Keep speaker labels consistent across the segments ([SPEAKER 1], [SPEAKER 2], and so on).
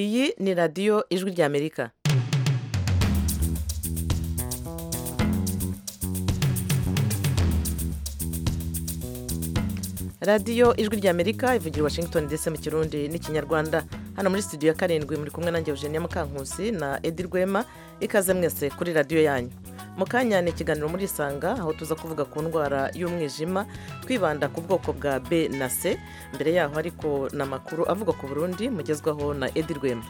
[SPEAKER 1] iyi ni radiyo ijwi ry'amerika radiyo ijwi ry'amerika ivugira i washington ndetse mu kirundi n'ikinyarwanda hano muri studio ya karindwi muri kumwe nanjye eugenia mukankusi na edi rwema ikaze mwese kuri radiyo yanyu mu kanya ni ikiganiro muri isanga aho tuza kuvuga ku ndwara y'umwijima twibanda ku bwoko bwa b na c mbere yaho ariko ni amakuru avuga ku burundi mugezwaho na edi rwema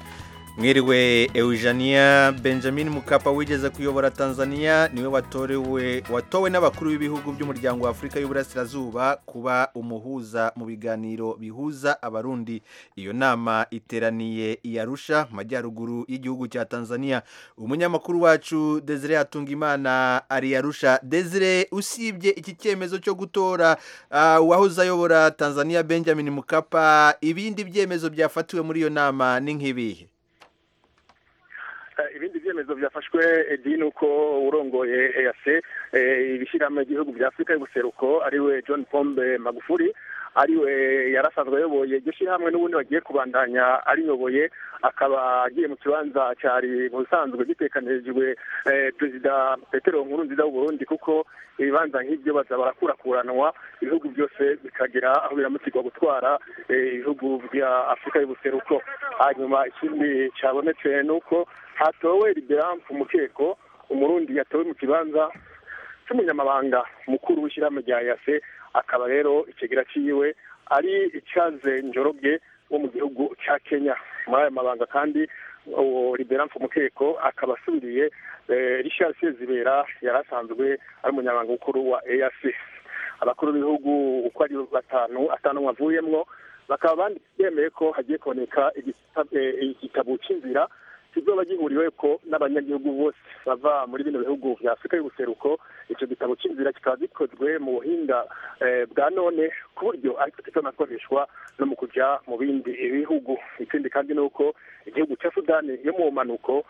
[SPEAKER 2] mwiriwe eugenia benjamin mukapa wigeze kuyobora tanzania niwe watorewe watowe n'abakuru b'ibihugu by'umuryango wa afurika y'uburasirazuba kuba umuhuza mu biganiro bihuza abarundi iyo nama iteraniye i arusha mu majyaruguru y'igihugu cya tanzania umunyamakuru wacu desire hatungimana ari arusha desire usibye iki cyemezo cyo gutora uh, uwahoze ayobora tanzania benjamin mukapa ibindi byemezo byafatiwe muri iyo nama ni nk'ibihe
[SPEAKER 3] ibindi byemezo byafashwe ni uko urongoye EAC ibishyiramo igihugu bya afurika y'ubuseruko ariwe john pombe magufuri ariwe yarasanzwe ayoboye iryo shyirahamwe n'ubundi bagiye kubandanya ariyoboye akaba agiye mu kibanza cyari mu bisanzwe gitekanyirijwe perezida petero nkuru nziza Burundi kuko ibibanza nk'ibyo baza barakurakuranwa ibihugu byose bikagira aho biramukirwa gutwara ibihugu bya afurika y'ubuseruko hanyuma ikindi cyabonetse ni uko hatowe liberampu umukeko umurundi yatowe mu kibanza cy'umunyamabanga mukuru w'ishyirahamwe rya yase akaba rero ikigira cyiwe ari icyaze njorobye wo mu gihugu cya kenya muri aya mabanga kandi uwo liberamfu mukeko akaba asubiriye richard sezibera yari asanzwe ari umunyamabanga mukuru wa eac abakuru b'ibihugu uko ari batanu atanu bavuyemwo bakaba bemeye ko hagiye kuboneka igitabo cy'inzira kizoba gihuriwe ko n'abanyagihugu bose bava muri bino bihugu bya afurika y'ubuseruko icyo gitabo cy'inzira kikaba gikozwe mu buhinga bwa none ku buryo kitanakoreshwa no mu kujya mu bindi bihugu ikindi kandi ni uko igihugu cya sudani yo mu mpanuko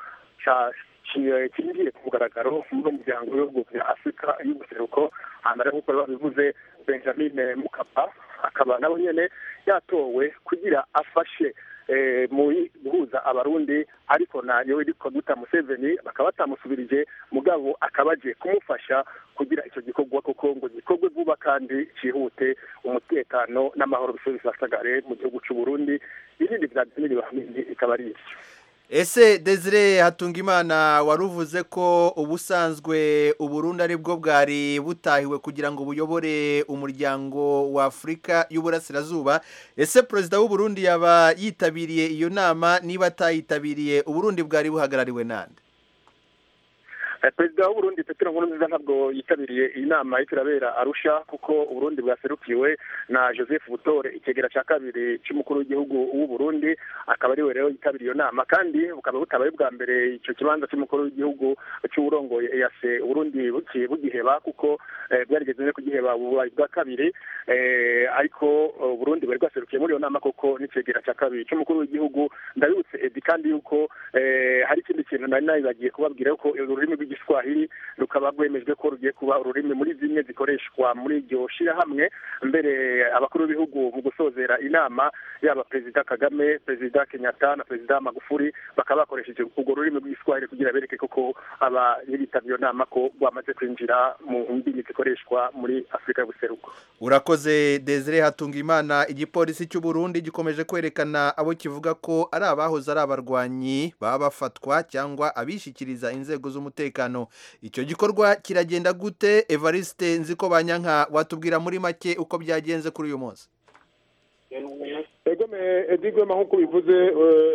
[SPEAKER 3] kinjiye ku mugaragaro muri umuryango w'ibihugu bya afurika y'ubuseruko hambere nk'uko babivuze benjamin mukapa akaba nawe nyine yatowe kugira afashe mu guhuza abarundi ariko nayo yitwa guta museveni bakaba batamusubirije mugabo akaba aje kumufasha kugira icyo gikorwa kuko ngo gikorwe vuba kandi cyihute umutekano n'amahoro bisore bisasagare mu gihugu cy'u Burundi ibindi byagenera abarundi ikaba ari ibyo
[SPEAKER 2] ese desire hatungimana waruvuze ko ubusanzwe uburundi ari bwo bwari butahiwe kugira ngo buyobore umuryango wa afurika y'uburasirazuba ese perezida w'uburundi yaba yitabiriye iyo nama niba atayitabiriye uburundi bwari buhagarariwe nande
[SPEAKER 3] perezida w'uburundi petero nkurunziza ntabwo yitabiriye iyi nama ariko irabera arusha kuko uburundi bwaserukiwe na joseph butore ikegera cya kabiri cy'umukuru w'igihugu w'uburundi akaba ariwe rero yitabiriye iyo nama kandi bukaba butabaye bwa mbere icyo kibanza cy'umukuru w'igihugu cy'uburongoye eyase uburundi bugiye bugiheba kuko bwarigeze no kugiheba bubaye bwa kabiri ariko uburundi bwari bwaserukiye muri iyo nama kuko n'ikegera cya kabiri cy'umukuru w'igihugu ndabibutse edi kandi yuko hari ikindi kintu nari nabibagiye kubabwira yuko ururimi rw'igihugu igiswahili rukaba rwemejwe ko rugiye kuba ururimi muri zimwe zikoreshwa muri iryo shyirahamwe mbere abakuru b'ibihugu mu gusozera inama yaba perezida kagame perezida kenyatta na perezida magufuri bakaba bakoresheje urwo rurimi rw'igiswahili kugira bereke koko aba n'ibitabye iyo nama ko rwamaze kwinjira mu ndimi zikoreshwa muri afurika y'ubuseruko
[SPEAKER 2] urakoze desire hatunga imana igipolisi cy'u burundi gikomeje kwerekana abo kivuga ko ari abahoze ari abarwanyi baba bafatwa cyangwa abishyikiriza inzego z'umutekano icyo gikorwa kiragenda gute evariste nzi ko banyanka watubwira muri make uko byagenze kuri uyu munsi
[SPEAKER 4] edigwema nk'uko bivuze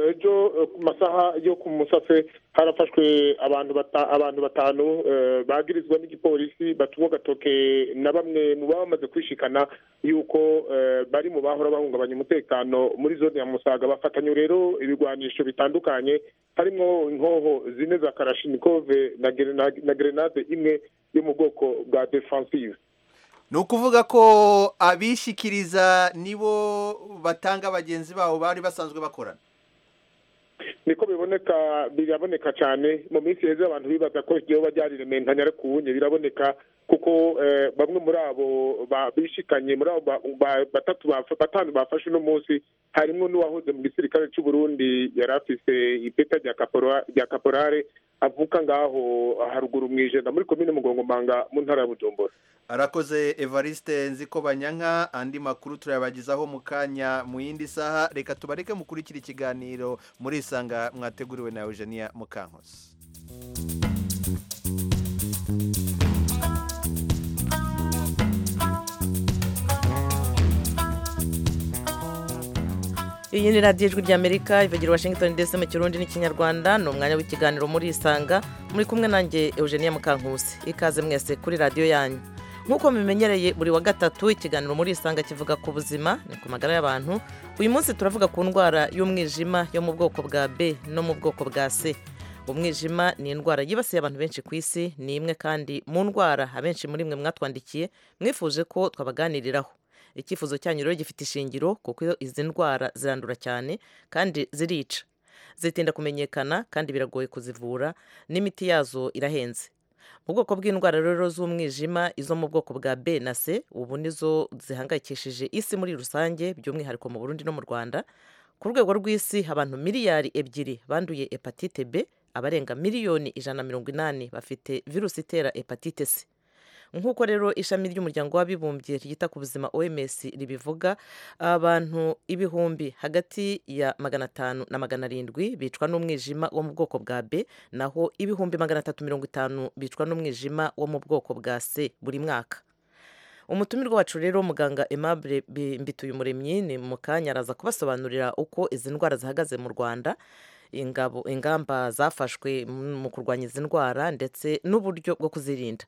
[SPEAKER 4] ejo ku masaha yo ku musafe harafashwe abantu batanu bagirizwa n'igipolisi batuwe agatoke na bamwe mu baba bamaze kwishikana yuko bari mu bahora bahungabanya umutekano muri zone ya musaga bafatanya rero ibigwanisho bitandukanye harimo inkoho zine za karashinikove na gerenade imwe yo mu bwoko bwa defansive
[SPEAKER 2] ni ukuvuga ko abishyikiriza nibo batanga bagenzi babo bari basanzwe bakorana
[SPEAKER 4] niko biboneka biraboneka cyane mu minsi heza abantu bibaza ko iryo ryari rimentanya ariko ubundi biraboneka kuko bamwe muri abo bishikanye muri abo batatu batanu bafashe uno munsi harimo n'uwahoze mu gisirikare cy'u Burundi yari afise ipeta rya kaporare avuka ngaho haruguru mu ijenda muri komine mugongomanga mu ntara ya bujumbura
[SPEAKER 2] arakoze evariste nziko banyanka andi makuru turayabagezaho mu kanya mu yindi saha reka tubareke mukurikira ikiganiro muri isanga mwateguriwe na eugenia mukankosi
[SPEAKER 1] iyi ni radiyo ijwi ry'amerika ivugira washington ndetse mu kirundi n'ikinyarwanda ni umwanya w'ikiganiro muri isanga muri kumwe nanjye eugenia mukankusi ikaze mwese kuri radiyo yanyu nk'uko mubimenyereye buri wa gatatu ikiganiro muri isanga kivuga ku buzima ni ku magara y'abantu uyu munsi turavuga ku ndwara y'umwijima yo mu bwoko bwa b no mu bwoko bwa c umwijima ni indwara yibasiye abantu benshi ku isi ni imwe kandi mu ndwara abenshi muri mwe mwatwandikiye mwifuje ko twabaganiriraho icyifuzo cyanyu rero gifite ishingiro kuko izi ndwara zirandura cyane kandi zirica zitinda kumenyekana kandi biragoye kuzivura n'imiti yazo irahenze mu bwoko bw'indwara rero z'umwijima izo mu bwoko bwa b na c ubu nizo zihangayikishije isi muri rusange by'umwihariko mu burundi no mu rwanda ku rwego rw'isi abantu miliyari ebyiri banduye hepatite b abarenga miliyoni ijana na mirongo inani bafite virusi itera hepatite c nk'uko rero ishami ry'umuryango w'abibumbye ryita ku buzima oms ribivuga abantu ibihumbi hagati ya magana atanu na magana arindwi bicwa n'umwijima wo mu bwoko bwa b naho ibihumbi magana atatu mirongo itanu bicwa n'umwijima wo mu bwoko bwa c buri mwaka umutumirwa wacu rero muganga Aimable mbituye umuremyi ni mu kanya araza kubasobanurira uko izi ndwara zihagaze mu rwanda ingamba zafashwe mu kurwanya izi ndwara ndetse n'uburyo bwo kuzirinda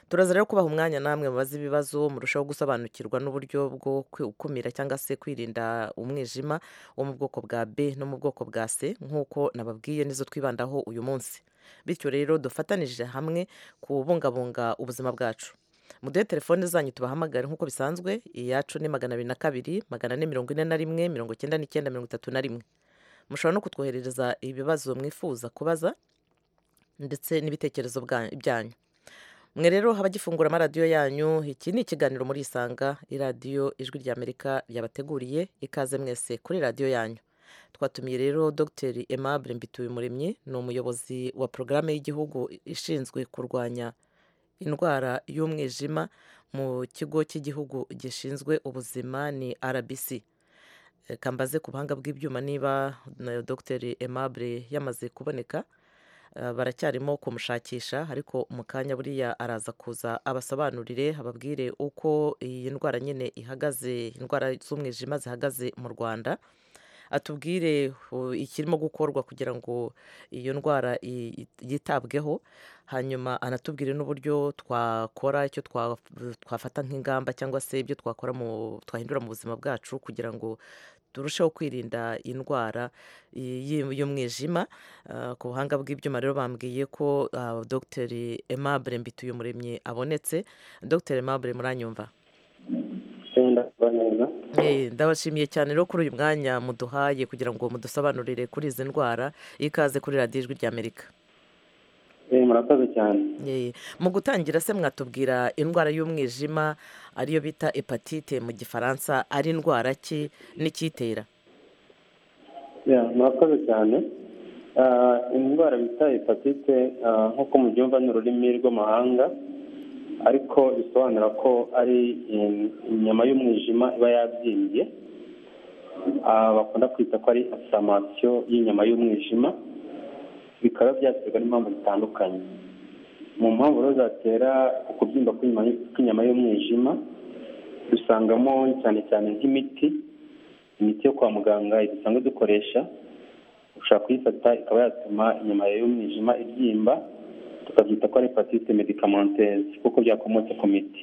[SPEAKER 1] turaza rero kubaha umwanya namwe mubaze ibibazo murushaho gusobanukirwa n'uburyo bwo gukumira cyangwa se kwirinda umwijima wo mu bwoko bwa b no mu bwoko bwa c nk'uko nababwiye nizo twibandaho uyu munsi bityo rero dufatanije hamwe kubungabunga ubuzima bwacu muduhe telefone zanyu tubahamagare nk'uko bisanzwe iyacu ni magana abiri na kabiri magana ane mirongo ine na rimwe mirongo icyenda n'icyenda mirongo itatu na rimwe mushobora no kutwoherereza ibibazo mwifuza kubaza ndetse n'ibitekerezo byanyu mwe rero abagifungura amaradiyo yanyu iki ni ikiganiro muri isanga iradiyo ijwi ry'amerika ryabateguriye ikaze mwese kuri radiyo yanyu twatumiye rero dr aimable mbituyumuremyi ni umuyobozi wa porogaramu y'igihugu ishinzwe kurwanya indwara y'umwijima mu kigo cy'igihugu gishinzwe ubuzima ni rbc kambaze ku buhanga bw'ibyuma niba nayo dr aimable yamaze kuboneka baracyarimo kumushakisha ariko mu kanya buriya araza kuza abasobanurire ababwire uko iyi ndwara nyine ihagaze indwara z'umwijima zihagaze mu rwanda atubwire ikirimo gukorwa kugira ngo iyo ndwara yitabweho hanyuma anatubwire n'uburyo twakora icyo twafata nk'ingamba cyangwa se ibyo twakora twahindura mu buzima bwacu kugira ngo turusheho kwirinda indwara y'umwijima ku buhanga bw'ibyuma rero bambwiye ko dr aimable mbituye umuremyi abonetse dr aimable muranyumva ndabashimiye cyane rero kuri uyu mwanya muduhaye kugira ngo mudusobanurire kuri izi ndwara ikaze kuri radiyo ijwi ry'amerika
[SPEAKER 5] murakoze cyane
[SPEAKER 1] mu gutangira se mwatubwira indwara y'umwijima ariyo bita hepatite mu gifaransa ari indwara ki n'icyitera
[SPEAKER 5] murakoze cyane indwara bita hepatite nk'uko mubyumva ni ururimi rw'amahanga ariko bisobanura ko ari inyama y'umwijima iba yabyimbye bakunda kwita ko ari asamasiyo y'inyama y'umwijima bikaba byaterwa n'impamvu zitandukanye mu mpamvu rero zatera ukubyimba kw'inyama y'umwijima dusangamo cyane cyane nk'imiti imiti yo kwa muganga dusanzwe dukoresha ushobora kuyifata ikaba yatuma inyama y'umwijima ibyimba tukabyita ko ari hepatite medikamenteze kuko byakomotse ku miti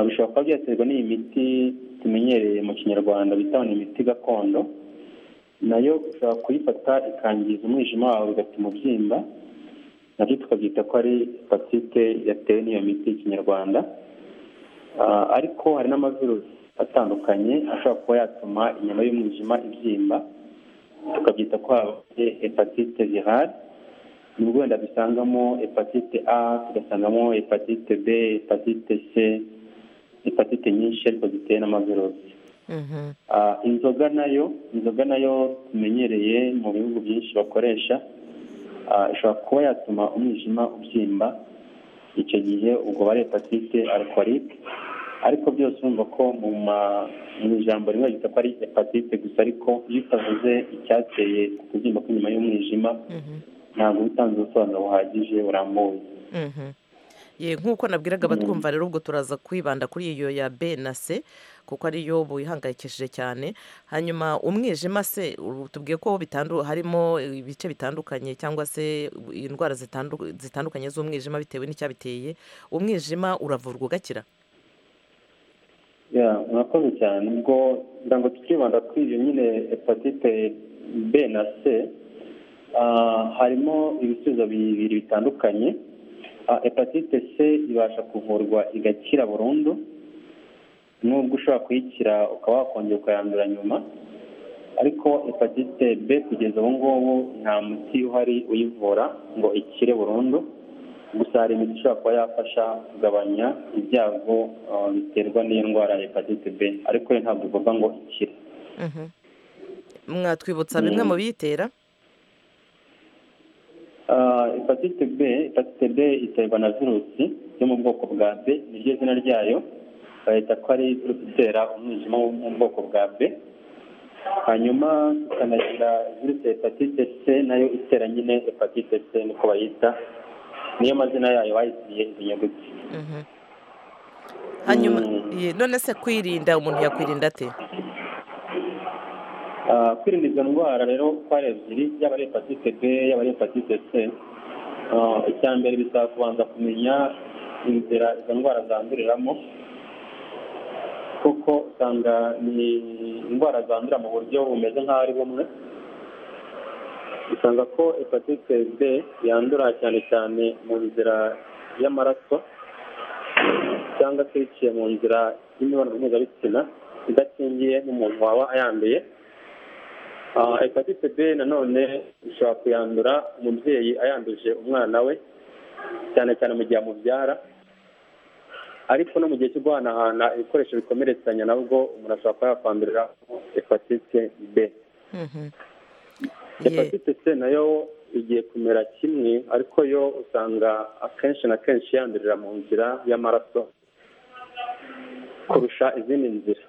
[SPEAKER 5] bishobora kuba byaterwa n'iyi miti tumenyereye mu kinyarwanda bita imiti gakondo nayo ushobora kuyifata ikangiza umwijima wawe bigatuma ubyimba nabyo tukabyita ko ari hepatite yatewe n'iyo miti y'ikinyarwanda ariko hari n'amavirusi atandukanye ashobora kuba yatuma inyama y'umwijima ibyimba tukabyita ko hepatite virale nibwo wenda dusangamo hepatite a tugasangamo hepatite b hepatite c hepatite nyinshi ariko zitewe n'amavirusi
[SPEAKER 1] Mhm.
[SPEAKER 5] Ah, inzoga nayo inzoga nayo tumenyereye mu bihugu byinshi bakoresha ah, ishobora kuba yatuma umwijima ubyimba icyo gihe ubwo bari hepatite alcoholique ariko byose urumva ko mu ma- mu ijambo rimwe ryita ko ari hepatite gusa ariko iyo utavuze icyateye kubyimba kw'inyuma y'umwijima
[SPEAKER 1] Mhm.
[SPEAKER 5] ntabwo uba utanze ubusobanuro buhagije burambuye
[SPEAKER 1] Mhm. Ye, nk'uko nabwiraga abatwumva rero ubwo turaza kwibanda kuri iyo ya b na c kuko ariyo buyihangayikishije cyane hanyuma umwijima se u- tubwiye ko bitandu harimo ibice bitandukanye cyangwa se indwara zitandu- zitandukanye z'umwijima bitewe n'icyabiteye umwijima uravurwa ugakira
[SPEAKER 5] Ya, murakoze cyane ubwo ngira ngo tukibanda kuri iyo nyine hepatite b na c ah, harimo ibisubizo bibiri bitandukanye Ah, hepatite c ibasha kuvurwa igakira burundu nubwo ushobora kuyikira ukaba wakongera ukayandura nyuma ariko hepatite b kugeza ubu ngubu nta muti uhari uyivura ngo ikire burundu gusa hari imiti ishobora kuba yafasha kugabanya ibyago ah, biterwa n'iyo ndwara ya hepatite b ariko yo ntabwo ivuga ngo ikire
[SPEAKER 1] Mhm. mwatwibutsa bimwe mu biyitera
[SPEAKER 5] Ah, hepatite b hepatite b iterwa na virusi yo mu bwoko bwa b niryo zina ryayo bahita ko ari virusi itera umwijima wo mu bwoko bwa b hanyuma tukanagira virusi ya hepatite c nayo itera nyine hepatite c niko bayita niyo mazina yayo bayisiye izi nyuguti
[SPEAKER 1] Mhm. hanyuma
[SPEAKER 5] Mm.
[SPEAKER 1] ye, none se kwirinda umuntu yakwirinda ate
[SPEAKER 5] Ah, kwirinda izo ndwara rero uko ari ebyiri yaba ari hepatite b yaba ari hepatite c Ah, icya mbere bisaba kubanza kumenya inzira izo ndwara zanduriramo kuko usanga ni indwara zandurira mu buryo bumeze nk'aho ari bumwe usanga ko hepatite b yandura cyane cyane mu nzira y'amaraso cyangwa se biciye mu nzira y'imibonano mpuzabitsina idakingiye n'umuntu waba ayanduye Ah, hepatite b nanone ishobora kuyandura umubyeyi ayanduje umwana we cyane cyane mu gihe amubyara ariko no mu gihe cyo guhanahana ibikoresho bikomeretsanya nabwo umuntu ashobora kuba yakwandurira hepatite b
[SPEAKER 1] Mhm. Ye.
[SPEAKER 5] hepatite c nayo igiye kumera kimwe ariko yo usanga akenshi na kenshi yandurira mu nzira y'amaraso kurusha izindi nzira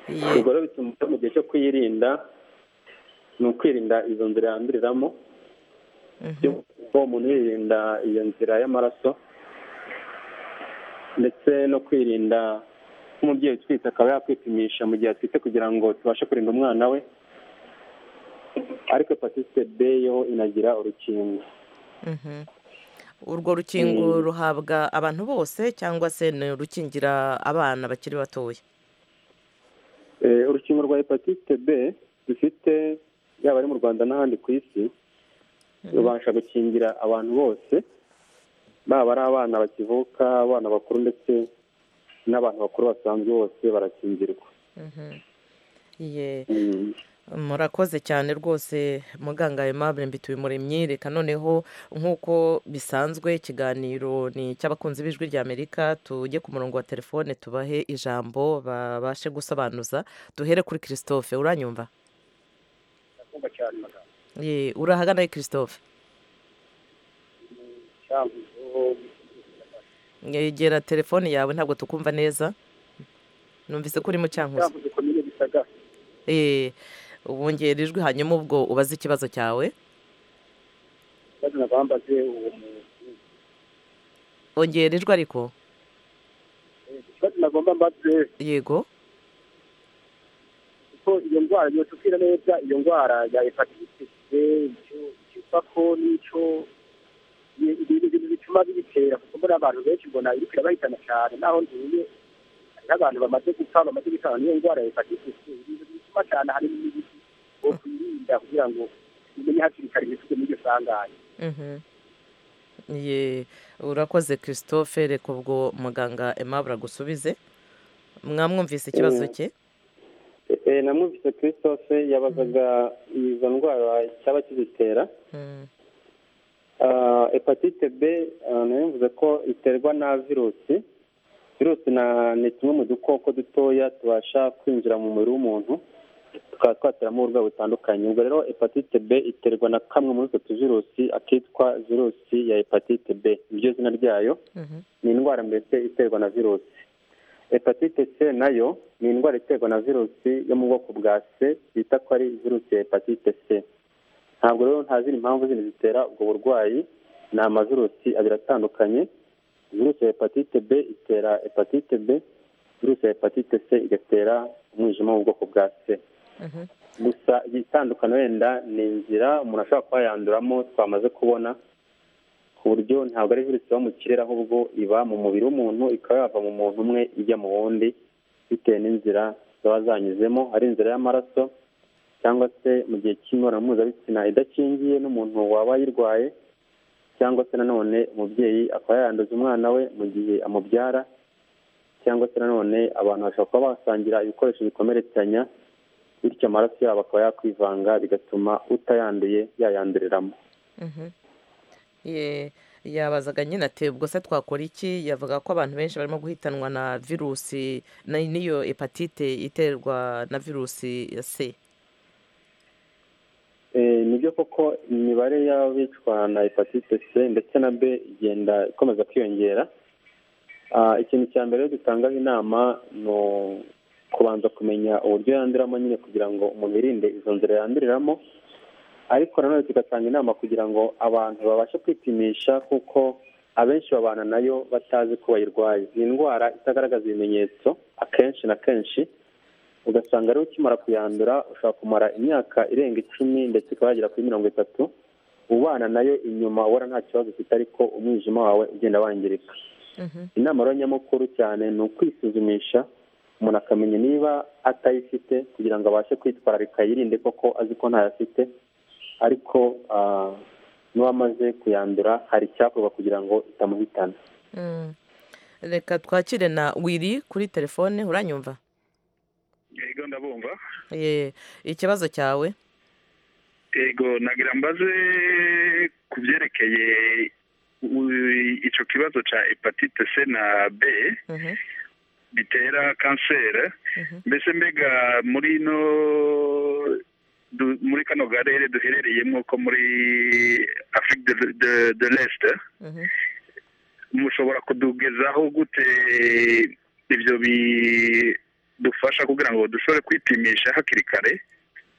[SPEAKER 1] Ye.
[SPEAKER 5] ubwo rero bituma mu gihe cyo kuyirinda ni ukwirinda izo nzira yanduriramo
[SPEAKER 1] Mhm.
[SPEAKER 5] kuko umuntu yirinda iyo nzira y'amaraso ndetse no kwirinda nk'umubyeyi utwite akaba yakwipimisha mu gihe atwite kugira ngo tubashe kurinda umwana we ariko hepatite b yo inagira urukingo
[SPEAKER 1] Mhm. urwo rukingo ruhabwa abantu bose cyangwa se ni urukingira abana bakiri batoya
[SPEAKER 5] Eh, urukingo rwa hepatite b rufite yaba ari mu rwanda n'ahandi ku isi rubasha gukingira abantu bose baba ari abana bakivuka abana bakuru ndetse n'abantu bakuru basanzwe bose barakingirwa
[SPEAKER 1] Mhm. Ye.
[SPEAKER 5] Mm.
[SPEAKER 1] murakoze cyane rwose muganga aimable mbitubimuremyi reka noneho nk'uko bisanzwe ikiganiro ni icy'abakunzi b'ijwi ry'amerika tujye ku murongo wa telefone tubahe ijambo babashe gusobanuza duhere kuri christophe uranyumva
[SPEAKER 3] ndakumva cyane magambo
[SPEAKER 1] Ye, urahagana ari christophe
[SPEAKER 3] cyangwa
[SPEAKER 1] yegera telefone yawe ntabwo tukumva neza numvise ko uri mu cyankuzo
[SPEAKER 3] cyangwa komine gisagara
[SPEAKER 1] Eh, wongera ijwi hanyuma ubwo ubaze ikibazo cyawe
[SPEAKER 3] bazana bambaze uwo muntu
[SPEAKER 1] wongera ijwi ariko
[SPEAKER 3] ikibazo nagomba mbaze
[SPEAKER 1] yego
[SPEAKER 3] kuko iyo ndwara iyo tubwira neza iyo ndwara ya hepatite c icyo ikiva ko n'icyo ni- ni ibintu bituma biyitera kuko mbona abantu benshi mbona iriko irabahitana cyane naho ntuye hari n'abantu bamaze gupfa bamaze gutanga n'iyo ndwara ya hepatite c ibintu bituma cyane hari n'ibiti wo kwirinda kugira ngo umenye hakiri kare ntituge muri iryo sanganya
[SPEAKER 1] Mhm. Ye, urakoze christophe reka ubwo muganga aimable agusubize mwamwumvise ikibazo
[SPEAKER 5] Eh.
[SPEAKER 1] cye
[SPEAKER 5] Eh, namwumvise christophe yabazaga izo ndwara cyaba kizitera
[SPEAKER 1] Mm,
[SPEAKER 5] Ah, hepatite b nayo mvuze ko iterwa na virusi virusi na- ni tumwe mu dukoko dutoya tubasha kwinjira mu mubiri w'umuntu tukaba twateramo uburwayi butandukanye ubwo rero hepatite b iterwa na kamwe muri utwo tuvirusi akitwa virusi ya hepatite b niryo zina ryayo
[SPEAKER 1] Mhm.
[SPEAKER 5] ni indwara mbese iterwa na virusi hepatite c nayo ni indwara iterwa na virusi yo mu bwoko bwa c bita ko ari virusi ya hepatite c ntabwo rero nta zindi mpamvu zindi zitera ubwo burwayi ni amavirusi abiri atandukanye virusi ya hepatite b itera hepatite b virusi ya hepatite c igatera umwijima wo mu bwoko bwa c
[SPEAKER 1] Mhm.
[SPEAKER 5] gusa igitandukana wenda ni inzira umuntu ashobora kuba yanduramo twamaze kubona ku buryo ntabwo ari virusi iba mu kirere ahubwo iba mu mubiri w'umuntu ikaba yava mu muntu umwe ijya mu wundi bitewe n'inzira zaba zanyuzemo ari inzira y'amaraso cyangwa se mu gihe cy'imibonano mpuzabitsina idakingiye n'umuntu waba ayirwaye cyangwa se nanone umubyeyi akaba yanduza umwana we mu gihe amubyara cyangwa se nanone abantu bashobora kuba basangira ibikoresho bikomeretsanya bityo amaraso yabo akaba yakwivanga bigatuma utayanduye yayanduriramo
[SPEAKER 1] Mhm. Ye- yabazaga nyine ati ubwo se twakora iki yavuga ko abantu benshi barimo guhitanwa na virusi na- n'iyo hepatite iterwa na virusi ya c
[SPEAKER 5] Eh, nibyo koko imibare y'abicwa na hepatite c ndetse na b igenda ikomeza kwiyongera Ah, ikintu cya mbere rero dutangaho inama ni u- kubanza kumenya uburyo yanduriramo nyine kugira ngo umuntu yirinde izo nzira yanduriramo ariko nanone tugatanga inama kugira ngo abantu babashe kwipimisha kuko abenshi babana nayo batazi ko bayirwaye ni indwara itagaragaza ibimenyetso akenshi na kenshi ugasanga rero ukimara kuyandura ushobora kumara imyaka irenga icumi ndetse ikaba yagera kuri mirongo itatu ubana nayo inyuma ubona nta kibazo ufite ariko umwijima wawe ugenda wangirika
[SPEAKER 1] Mhm.
[SPEAKER 5] inama rero nyamukuru cyane ni ukwisuzumisha umuntu akamenya niba atayifite kugira ngo abashe kwitwararika yirinde koko azi ko ntayo afite ariko ah, n'uwamaze kuyandura hari icyakorwa kugira ngo itamuhitana
[SPEAKER 1] Mm. reka twakire na wiri kuri telefone uranyumva
[SPEAKER 6] yego ndabumva
[SPEAKER 1] Ye, ikibazo cyawe
[SPEAKER 6] yego nagira mbaze ku byerekeye u- icyo kibazo cya hepatite c na b
[SPEAKER 1] Mhm.
[SPEAKER 6] bitera kanseri
[SPEAKER 1] Mhm.
[SPEAKER 6] mbese mbega muri ino du- muri kano karere duherereyemo ko muri afurika de- de- de l'est
[SPEAKER 1] Mhm.
[SPEAKER 6] mushobora kudugezaho gute ibyo bidufasha kugira ngo dushobore kwipimisha hakiri kare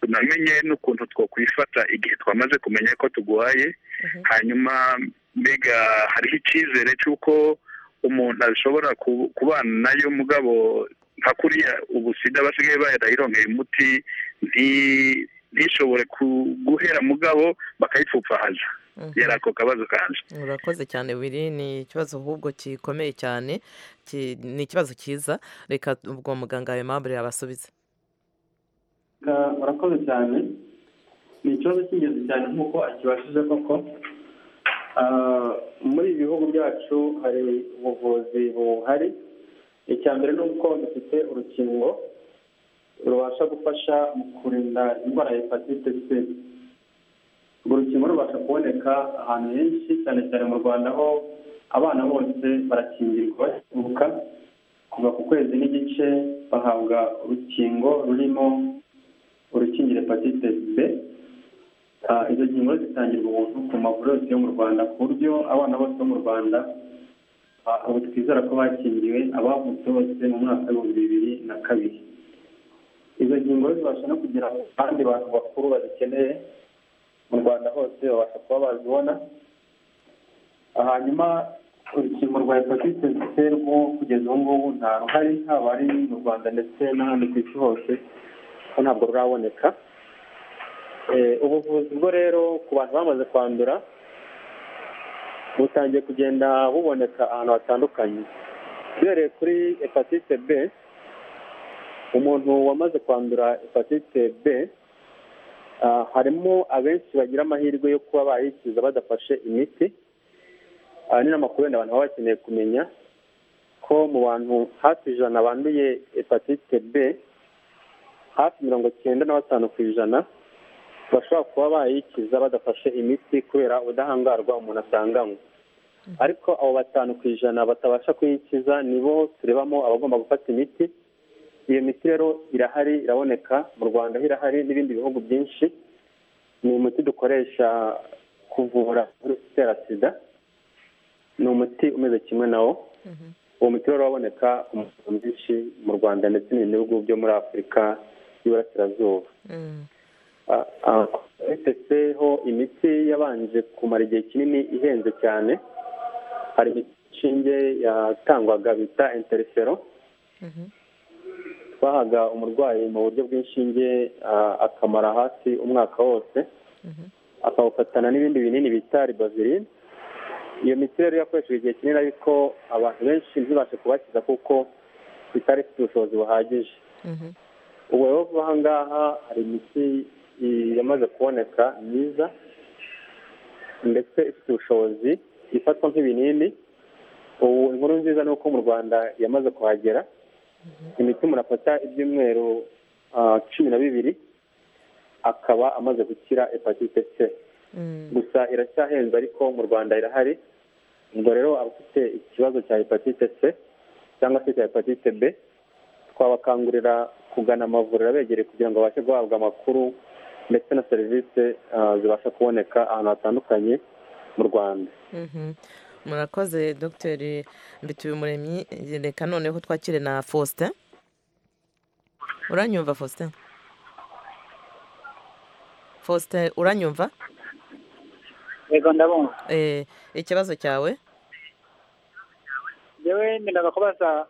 [SPEAKER 6] tunamenye n'ukuntu two kwifata igihe twamaze kumenya ko tuguhaye
[SPEAKER 1] Mhm.
[SPEAKER 6] hanyuma mbega hariho icyizere cy'uko umuntu ashobora ku- kubana nayo mugabo nka kuriya ubu sida basigaye barayirongera umuti nti- ntishobore ku- guhera mugabo bakayipfupfahaza
[SPEAKER 1] Mhm.
[SPEAKER 6] yari ako kabazo kanjye
[SPEAKER 1] urakoze cyane biri ni ikibazo ahubwo gikomeye cyane Ki- ni ikibazo cyiza reka ubwo muganga wawe mpamvu yabasubiza
[SPEAKER 5] murakoze cyane ni ikibazo cy'ingenzi cyane nk'uko akibashije koko Ah, muri ibi bihugu byacu hari ubuvuzi buhari icya mbere ni uko dufite urukingo rubasha gufasha mu kurinda indwara ya hepatite c urwo rukingo rubasha kuboneka ahantu henshi cyane cyane mu rwanda aho abana bose barakingirwa bakivuka kuva ku kwezi n'igice bahabwa urukingo rurimo urukingira hepatite B Ah, izo ngingo zitangirwa ubuntu ku mavuriro yose yo mu Rwanda ku buryo abana bose bo mu Rwanda ah, ubu twizera ko bakingiwe abavutse bose mu mwaka w'ibihumbi bibiri na kabiri izo ngingo rero zibasha no kugira ngo abandi bantu bakuru bazikeneye mu Rwanda hose babasha kuba bazibona Ah, hanyuma urukingo rwa hepatite C rwo kugeza ubu ngubu nta ruhari haba ari mu Rwanda ndetse n'ahandi ku isi hose ko ntabwo ruraboneka Eh, ubuvuzi bwo rero ku bantu bamaze kwandura butangiye kugenda buboneka ahantu hatandukanye duhereye kuri hepatite b umuntu wamaze kwandura hepatite b ah, harimo abenshi bagira amahirwe yo kuba bayikiza badafashe imiti Ah, ni n'amakuru wenda abantu baba bakeneye kumenya ko mu bantu hafi ijana banduye hepatite b hafi mirongo cyenda na batanu ku ijana bashobora kuba bayikiza badafashe imiti kubera ubudahangarwa umuntu asanganywe ariko abo batanu ku ijana batabasha kuyikiza nibo turebamo abagomba gufata imiti iyo miti rero irahari iraboneka mu rwanda ho irahari n'ibindi bihugu byinshi ni umuti dukoresha kuvura virusi itera sida ni umuti umeze kimwe nawo uwo muti rero uraboneka mu bihugu byinshi mu rwanda ndetse n'ibindi bihugu byo muri afurika y'iburasirazuba ho imiti yabanje kumara igihe kinini ihenze cyane hari inshinge yatangwaga bita interifero twahaga umurwayi mu buryo bw'inshinge akamara hafi umwaka wose akawufatana n'ibindi binini bita ribazirine iyo miti rero yakoreshejwe igihe kinini ariko abantu benshi ntibashe kubakiza kuko itari ifite ubushobozi buhagije ubu rero aha ngaha hari imiti yamaze kuboneka myiza ndetse ifite ubushobozi ifatwa nk'ibinini ubu inkuru nziza ni uko mu rwanda yamaze kuhagera imiti umuntu afata ibyumweru cumi na bibiri akaba amaze gukira hepatite c gusa iracyahenze ariko mu rwanda irahari ubwo rero abafite ikibazo cya hepatite c cyangwa se cya hepatite b twabakangurira kugana amavuriro abegereye kugira ngo babashe guhabwa amakuru ndetse na serivisi zibasha kuboneka ahantu hatandukanye mu rwanda
[SPEAKER 1] murakoze dogiteri mbitubimuremyi reka noneho twakire na faustin uranyumva faustin faustin uranyumva
[SPEAKER 7] yego ndabumva
[SPEAKER 1] Eh, ikibazo cyawe
[SPEAKER 7] yewe ndendaga kubaza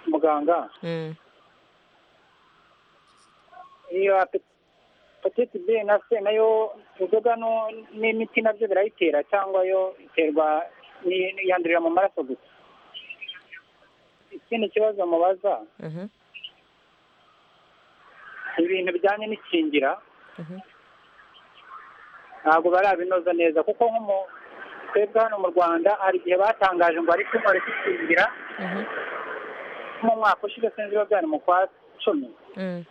[SPEAKER 7] muganga
[SPEAKER 1] Mm,
[SPEAKER 7] iyo hepatite b na c nayo inzoga no- n'imiti nabyo birayitera cyangwa yo iterwa ni- ni- yandurira mu maraso gusa ikindi kibazo mubaza
[SPEAKER 1] mhm,
[SPEAKER 7] ibintu bijyanye n'ikingira
[SPEAKER 1] mhm,
[SPEAKER 7] ntabwo barabinoza neza kuko nk'umu twebwe hano mu rwanda hari igihe batangaje ngo ariko bari kwikingira
[SPEAKER 1] mhm,
[SPEAKER 7] mu mwaka ushize sinzi biba byari mu kwa cumi
[SPEAKER 1] mm,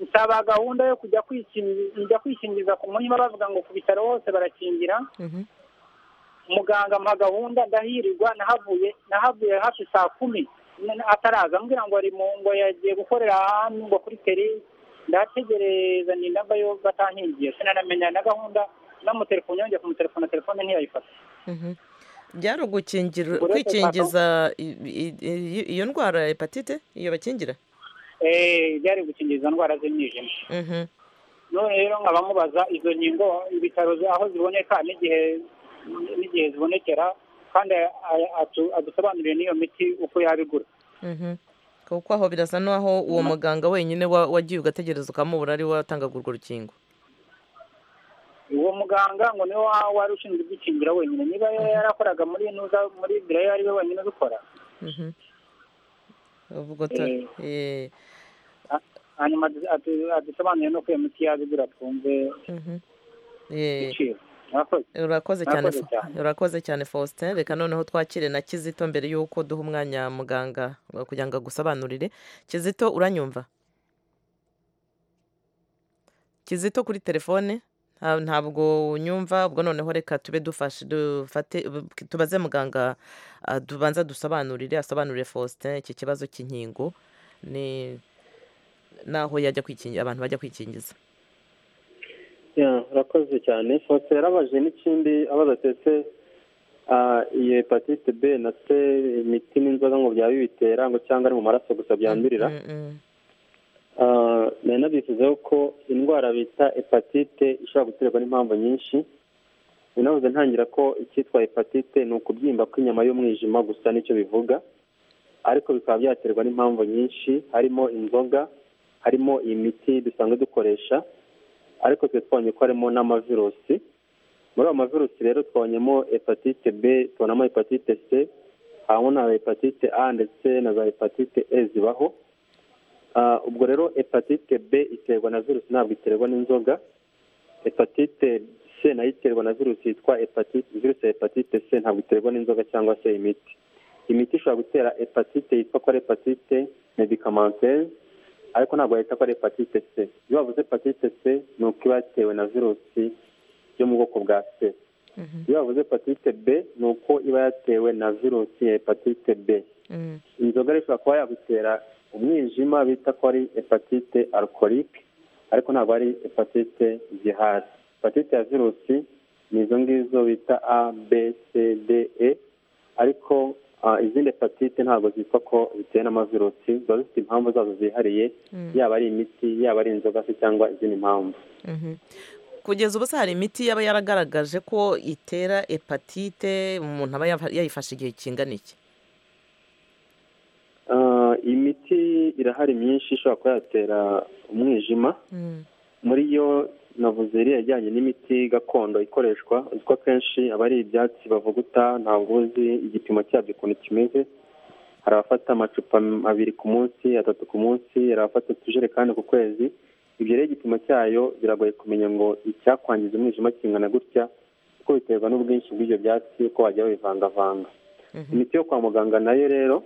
[SPEAKER 7] nsaba gahunda yo kujya kwikingi- kujya kwikingiza ku munyuma bavuga ngo ku bitaro hose barakingira
[SPEAKER 1] mhm.
[SPEAKER 7] muganga ampa gahunda ndahirirwa nahavuye nahavuye hafi saa kumi n- ataraza ambwira ngo ari mu ngo yagiye gukorera ahandi ngo kuri teri ndategereza ninda mbayo batankingiye sinanamenya na gahunda namutelefone yongeye kumutelefona telefone ntiyayifata
[SPEAKER 1] mhm. byari ugukingira
[SPEAKER 7] Uretse
[SPEAKER 1] kwikingiza i- i- i- iyo ndwara ya hepatite iyo bakingira
[SPEAKER 7] Eh, byari gukingiza indwara z'imyijima
[SPEAKER 1] Mhm,
[SPEAKER 7] none rero nkaba mubaza izo nkingo ibitaro zi- aho ziboneka n'igihe n'igihe zibonekera kandi a- atu- adusobanurire n'iyo miti uko yabigura
[SPEAKER 1] mhm. kuko aho birasa n'aho uwo muganga wenyine wa- wagiye ugategereza ukamubura ari we watangaga urwo rukingo
[SPEAKER 7] uwo muganga ngo niwe wa- wari ushinzwe kwikingira wenyine niba yari yarakoraga muri nuza muri birayo ari we wenyine ubikora
[SPEAKER 1] Mhm. Uvuga uti-
[SPEAKER 7] Eh.
[SPEAKER 1] eh,
[SPEAKER 7] hanyuma adu- adu- adusobanurire n'uko iyo miti yabigura twumve
[SPEAKER 1] mhm. Eh,
[SPEAKER 7] ibiciro murakoze
[SPEAKER 1] urakoze cyane
[SPEAKER 7] Murakoze
[SPEAKER 1] Fa-
[SPEAKER 7] cyane.
[SPEAKER 1] urakoze cyane faustin reka noneho twakire na kizito mbere y'uko duha umwanya muganga wa- kugira ngo agusobanurire kizito uranyumva kizito kuri telefone nta- ntabwo unyumva ubwo noneho reka tube dufashe dufate tubaze muganga ah, tubanza dusobanurire asobanurire faustin iki kibazo cy'inkingo ni naho yajya kwikingira abantu bajya kwikingiza
[SPEAKER 5] Ya, urakoze cyane foto yarabaje n'ikindi abaza tese ah, iyo hepatite b na c imiti n'inzoga ngo byaba bibitera ngo cyangwa ari mu maraso gusa byandurira
[SPEAKER 1] Mm, mm,
[SPEAKER 5] Ah, nari nabifuzaho ko indwara bita hepatite ishobora guterwa n'impamvu nyinshi binavuze ntangira ko icyitwa hepatite ni ukubyimba kw'inyama y'umwijima gusa nicyo bivuga ariko bikaba byaterwa n'impamvu nyinshi harimo inzoga harimo imiti dusanzwe dukoresha ariko twe twabonye ko harimo n'amavirusi muri ayo mavirusi rero twabonyemo hepatite b tubonamo hepatite c habamo na hepatite a ndetse na za hepatite e zibaho Ah, ubwo rero hepatite b iterwa na virusi ntabwo iterwa n'inzoga hepatite c nayo iterwa na virusi yitwa hepatite virusi ya hepatite c ntabwo iterwa n'inzoga cyangwa se imiti imiti ishobora gutera hepatite yitwa ko ari hepatite medicamenteze ariko ntabwo bahita ko ari hepatite c iyo bavuze hepatite c ni uko iba yatewe na virusi yo mu bwoko bwa c iyo bavuze hepatite b ni uko iba yatewe na virusi ya hepatite b
[SPEAKER 1] Mm.
[SPEAKER 5] inzoga rero ishobora kuba yagutera umwijima bita ko ari hepatite alkorike ariko ntabwo ari hepatite zihari hepatite ya virusi ni izo ngizo bita a b c d e ariko ah, izindi hepatite ntabwo zitwa ko zitewe n'amavirusi ziba zifite impamvu zazo zihariye yaba ari imiti yaba ari inzoga se cyangwa izindi mpamvu
[SPEAKER 1] Mhm. kugeza ubu se hari imiti yaba yaragaragaje ko itera hepatite umuntu aba yafa- yayifashe igihe kingana iki
[SPEAKER 5] Ah, imiti irahari myinshi ishobora kuba yatera umwijima
[SPEAKER 1] Mm.
[SPEAKER 5] muri yo navuze iriya ijyanye n'imiti gakondo ikoreshwa uzi ko akenshi aba ari ibyatsi bavuguta ntabwo uzi igipimo cyabyo ukuntu kimeze hari abafata amacupa m- abiri ku munsi atatu ku munsi hari abafata utujerekani ku kwezi ibyo rero igipimo cyayo biragoye kumenya ngo icyakwangiza umwijima kingana gutya kuko biterwa n'ubwinshi bw'ibyo byatsi uko wajya babivangavanga
[SPEAKER 1] Mhm.
[SPEAKER 5] imiti yo kwa muganga nayo rero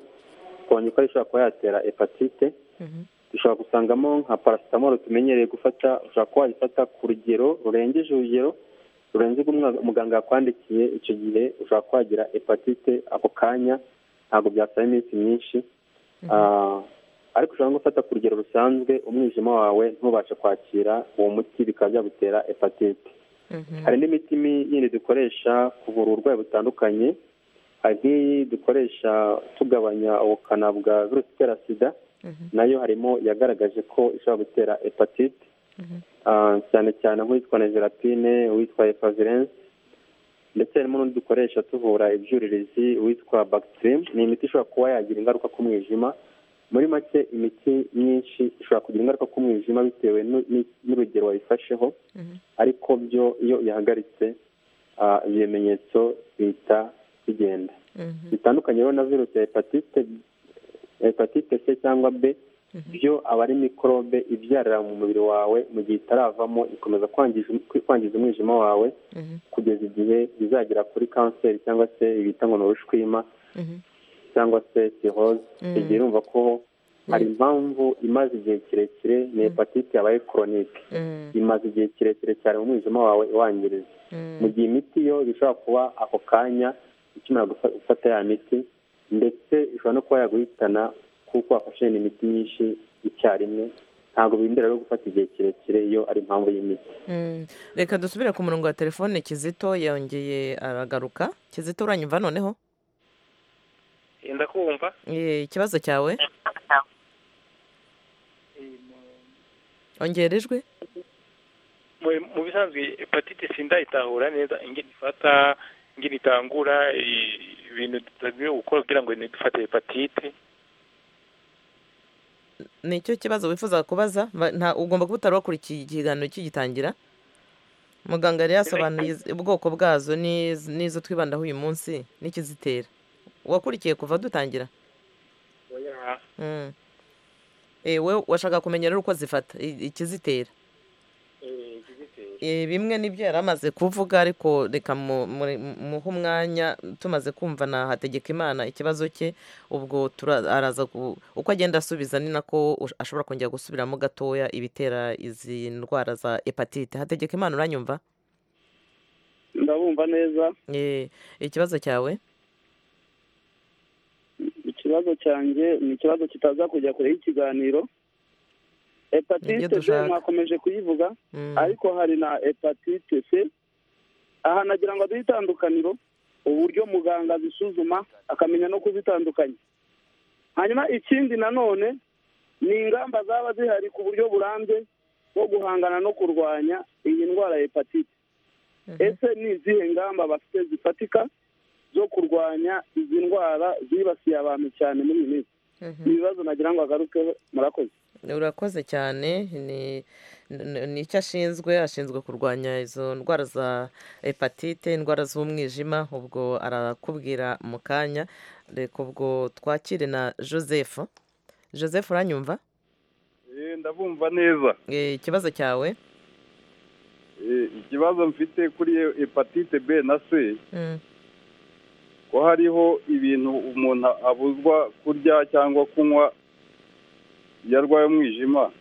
[SPEAKER 5] twabonye ko ari ishobora kuba yatera hepatite
[SPEAKER 1] Mhm.
[SPEAKER 5] dushobora gusangamo nka paracetamol tumenyereye gufata ushobora kuba wayifata ku rugero rurengeje urugero rurenze ubwo umwa- muganga yakwandikiye icyo gihe ushobora kuba wagira hepatite ako kanya ntabwo byasaba iminsi myinshi Ah, ariko ushobora no gufata ku rugero rusanzwe umwijima wawe ntubashe kwakira uwo muti bikaba byagutera hepatite
[SPEAKER 1] Mhm.
[SPEAKER 5] hari n'imiti mi- yindi dukoresha kuvura uburwayi butandukanye hari nk'iyi dukoresha tugabanya ubukana bwa virusi itera sida
[SPEAKER 1] Mhm.
[SPEAKER 5] nayo harimo yagaragaje ko ishobora gutera hepatite Ah, cyane cyane nk'uwitwa na gerapine uwitwa epavirense ndetse harimo n'undi dukoresha tuvura ibyuririzi uwitwa bagitirimu ni imiti ishobora kuba yagira ingaruka ku mwijima muri make imiti myinshi ishobora kugira ingaruka ku mwijima bitewe n'u- n'i- n'urugero wayifasheho
[SPEAKER 1] Mhm.
[SPEAKER 5] ariko byo iyo ihagaritse ah, ibimenyetso bihita bigenda
[SPEAKER 1] Mhm.
[SPEAKER 5] bitandukanye rero na virusi ya hepatite hepatite c cyangwa b byo aba ari mikorobe ibyarira mu mubiri wawe mu gihe itaravamo ikomeza kwangiza kwangiza umwijima wawe
[SPEAKER 1] Mhm.
[SPEAKER 5] kugeza igihe bizagera kuri kanseri cyangwa se bita ngo ni urushwima
[SPEAKER 1] Mhm.
[SPEAKER 5] cyangwa se siroze
[SPEAKER 1] Mm.
[SPEAKER 5] igihe urumva ko hari impamvu imaze igihe kirekire ni hepatite yabaye koronike
[SPEAKER 1] Mm.
[SPEAKER 5] imaze igihe kirekire cyane mu mwijima wawe iwangiriza
[SPEAKER 1] Mm.
[SPEAKER 5] mu gihe imiti yo bishobora kuba ako kanya ikimara gufa- gufata ya miti ndetse ishobora no kuba yaguhitana kuko wafashe imiti myinshi icyarimwe ntabwo birindira rero gufata igihe kirekire iyo ari impamvu y'imiti
[SPEAKER 1] Mm. reka dusubire ku murongo wa telefone kizito yongeye aragaruka kizito uranyumva noneho
[SPEAKER 8] ndakumva
[SPEAKER 1] Eh, ikibazo cyawe ongera ijwi
[SPEAKER 8] Mu- mu bisanzwe hepatite sindayitahura neza ingene ifata ingene itangura i- ibintu tutagiye gukora kugira ngo ntidufate hepatite
[SPEAKER 1] nicyo kibazo wifuza kubaza Ba- nta ugomba kuba utari wakurikiye ikiganiro kigitangira muganga yari yasobanuye iz- ubwoko bwazo n'iz- n'izo twibandaho uyu munsi n'ikizitera wakurikiye kuva dutangira
[SPEAKER 8] Oya.
[SPEAKER 1] Mm. Eh, we washaka kumenya rero uko zifata i- ikizitera
[SPEAKER 8] Eh, igitera.
[SPEAKER 1] Eh, bimwe nibyo yari amaze kuvuga ariko reka mu- muri- muhe umwanya tumaze kumva na hategekimana ikibazo cye ubwo tura- araza ku- uko agenda asubiza ni nako ush- ashobora kongera gusubiramo gatoya ibitera izi ndwara za hepatite hategekimana uranyumva
[SPEAKER 9] ndabumva neza
[SPEAKER 1] Eh, ikibazo cyawe
[SPEAKER 9] ikibazo cyanjye ni ikibazo kitaza kujya kure y'ikiganiro
[SPEAKER 1] Nibyo
[SPEAKER 9] hepatite c
[SPEAKER 1] dushaka.
[SPEAKER 9] mwakomeje kuyivuga
[SPEAKER 1] Mm,
[SPEAKER 9] ariko hari na hepatite c aha nagira ngo aduhe itandukaniro uburyo muganga azisuzuma akamenya no kuzitandukanya hanyuma ikindi nanone ni ingamba zaba zihari ku buryo burambye bwo guhangana no kurwanya iyi ndwara ya hepatite ese ni izihe ngamba bafite zifatika zo kurwanya izi ndwara zibasiye abantu cyane muri iyi minsi
[SPEAKER 1] mhm.
[SPEAKER 9] ni ibibazo nagira ngo agarukeho murakoze
[SPEAKER 1] urakoze cyane ni ni- ni icyo ashinzwe ashinzwe kurwanya izo ndwara za hepatite indwara z'umwijima ubwo arakubwira mu kanya reka ubwo twakire na joseph joseph uranyumva
[SPEAKER 10] ndabumva neza
[SPEAKER 1] Eh, ikibazo cyawe
[SPEAKER 10] Eh, ikibazo mfite kuri hepatite b na c
[SPEAKER 1] Mm,
[SPEAKER 10] ko hariho ibintu umuntu abuzwa kurya cyangwa kunywa iyo arwaye umwijima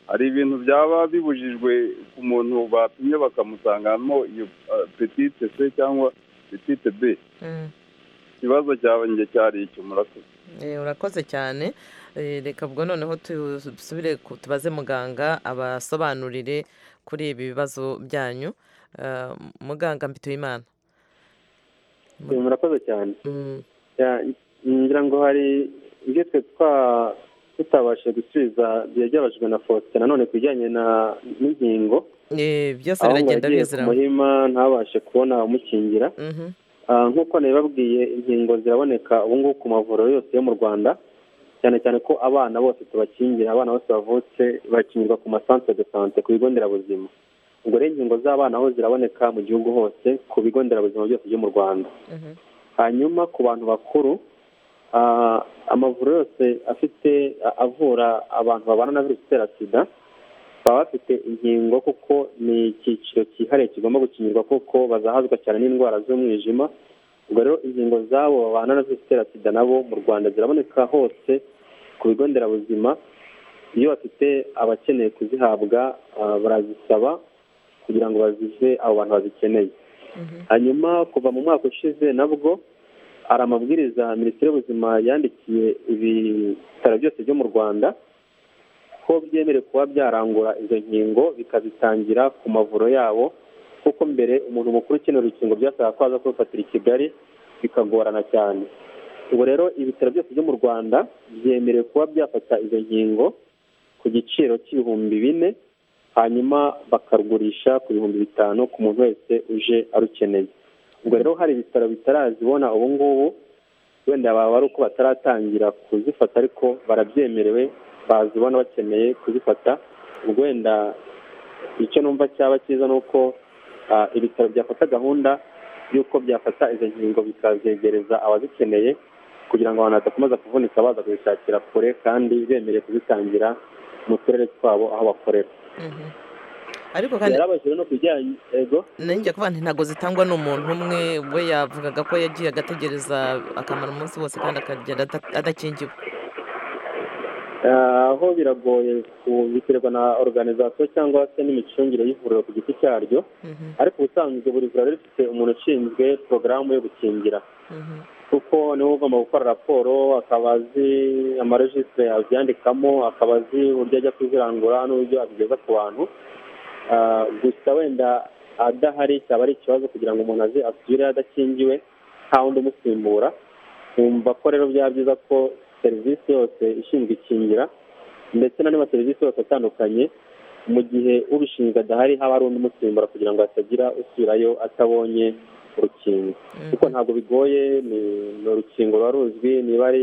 [SPEAKER 10] hari ibintu byaba bibujijwe ku muntu bapimye bakamusangamo iyo ah, petite c cyangwa petite b ikibazo cyanjye cyari icyo murakoze
[SPEAKER 1] Eh, urakoze cyane Eh, reka ubwo noneho dusubire ku- tubaze muganga abasobanurire kuri ibi bibazo byanyu Eh, muganga mbituyimana
[SPEAKER 5] Eh, murakoze cyane
[SPEAKER 1] Mm,
[SPEAKER 5] Ya, ngira ngo hari ibyo twe twa- tutabashije gusubiza byari byabajijwe na Faustin nanone ku bijyanye na n'inkingo
[SPEAKER 1] eh, byose
[SPEAKER 5] aho ngo
[SPEAKER 1] biragenda
[SPEAKER 5] yagiye ku
[SPEAKER 1] biziranye
[SPEAKER 5] muhima ntabashe kubona abamukingira
[SPEAKER 1] Mhm,
[SPEAKER 5] Ah, nk'uko nabibabwiye inkingo ziraboneka ubu ngubu ku mavuriro yose yo mu rwanda cyane cyane ko abana bose tubakingira abana bose bavutse bakingirwa ku masantere de sante ku bigo nderabuzima ubwo rero inkingo z'abana aho ziraboneka mu gihugu hose ku bigo nderabuzima byose byo mu rwanda
[SPEAKER 1] mhm.
[SPEAKER 5] hanyuma ku bantu bakuru ah, amavuriro yose afite a- avura abantu babana na virusi itera sida baba bafite inkingo kuko ni icyiciro cyihariye kigomba gukingirwa kuko bazahazwa cyane n'indwara z'umwijima ubwo rero inkingo z'abo babana na virusi itera sida nabo mu rwanda ziraboneka hose ku bigo nderabuzima iyo bafite abakeneye kuzihabwa ah, barazisaba kugira ngo bazihe abo bantu bazikeneye hanyuma kuva mu mwaka ushize nabwo hari amabwiriza minisiteri y'ubuzima yandikiye ibitaro byose byo mu rwanda ko byemerewe kuba byarangura izo nkingo bikazitangira ku mavuro yabo kuko mbere umuntu mukuru ukenera urukingo byasabaga ko aza kurufatira i kigali bikagorana cyane ubwo rero ibitaro byose byo mu rwanda byemerewe kuba byafata izo nkingo ku giciro cy'ibihumbi bine hanyuma bakarugurisha ku bihumbi bitanu ku muntu wese uje arukeneye ubwo rero hari ibitaro bitarazibona ubu ngubu wenda baba ari uko bataratangira kuzifata ariko barabyemerewe bazibona bakeneye kuzifata ubwo wenda icyo numva cyaba cyiza ni uko ah, ibitaro byafata gahunda y'uko byafata izo nkingo bikazegereza abazikeneye kugira ngo abantu badakomeza kuvunika baza kubishakira kure kandi bemerewe kuzitangira mu turere twabo aho bakorera
[SPEAKER 1] Mhm. ariko kandi
[SPEAKER 5] yarabajije no ku bijyanye ego
[SPEAKER 1] nanjye kuvuga nti ntabwo zitangwa n'umuntu umwe we yavugaga ko yagiye agategereza akamara umunsi wose kandi akagenda ada- adakingiwe
[SPEAKER 5] Ah, aho biragoye ku- biterwa na organizasiyo cyangwa se n'imicungire y'ivuriro ku giti cyaryo
[SPEAKER 1] Mhm,
[SPEAKER 5] ariko ubusanzwe buri vuriro riba rifite umuntu ushinzwe porogaramu yo gukingira
[SPEAKER 1] mhm,
[SPEAKER 5] kuko niwe ugomba gukora raporo akaba azi amarejisitire abyandikamo akaba azi uburyo ajya kuzirangura n'uburyo abigeza ku bantu Ah, gusa wenda adahari cyaba ari ikibazo kugira ngo umuntu aze asubire adakingiwe nta wundi umusimbura wumva ko rero byaba byiza ko serivisi yose ishinzwe ikingira ndetse n'andi maserivisi yose atandukanye mu gihe ubishinzwe adahari haba hari undi umusimbura kugira ngo hatagira usubirayo atabonye urukingo
[SPEAKER 1] mhm.
[SPEAKER 5] kuko ntabwo bigoye ni ni urukingo ruba ruzwi niba ari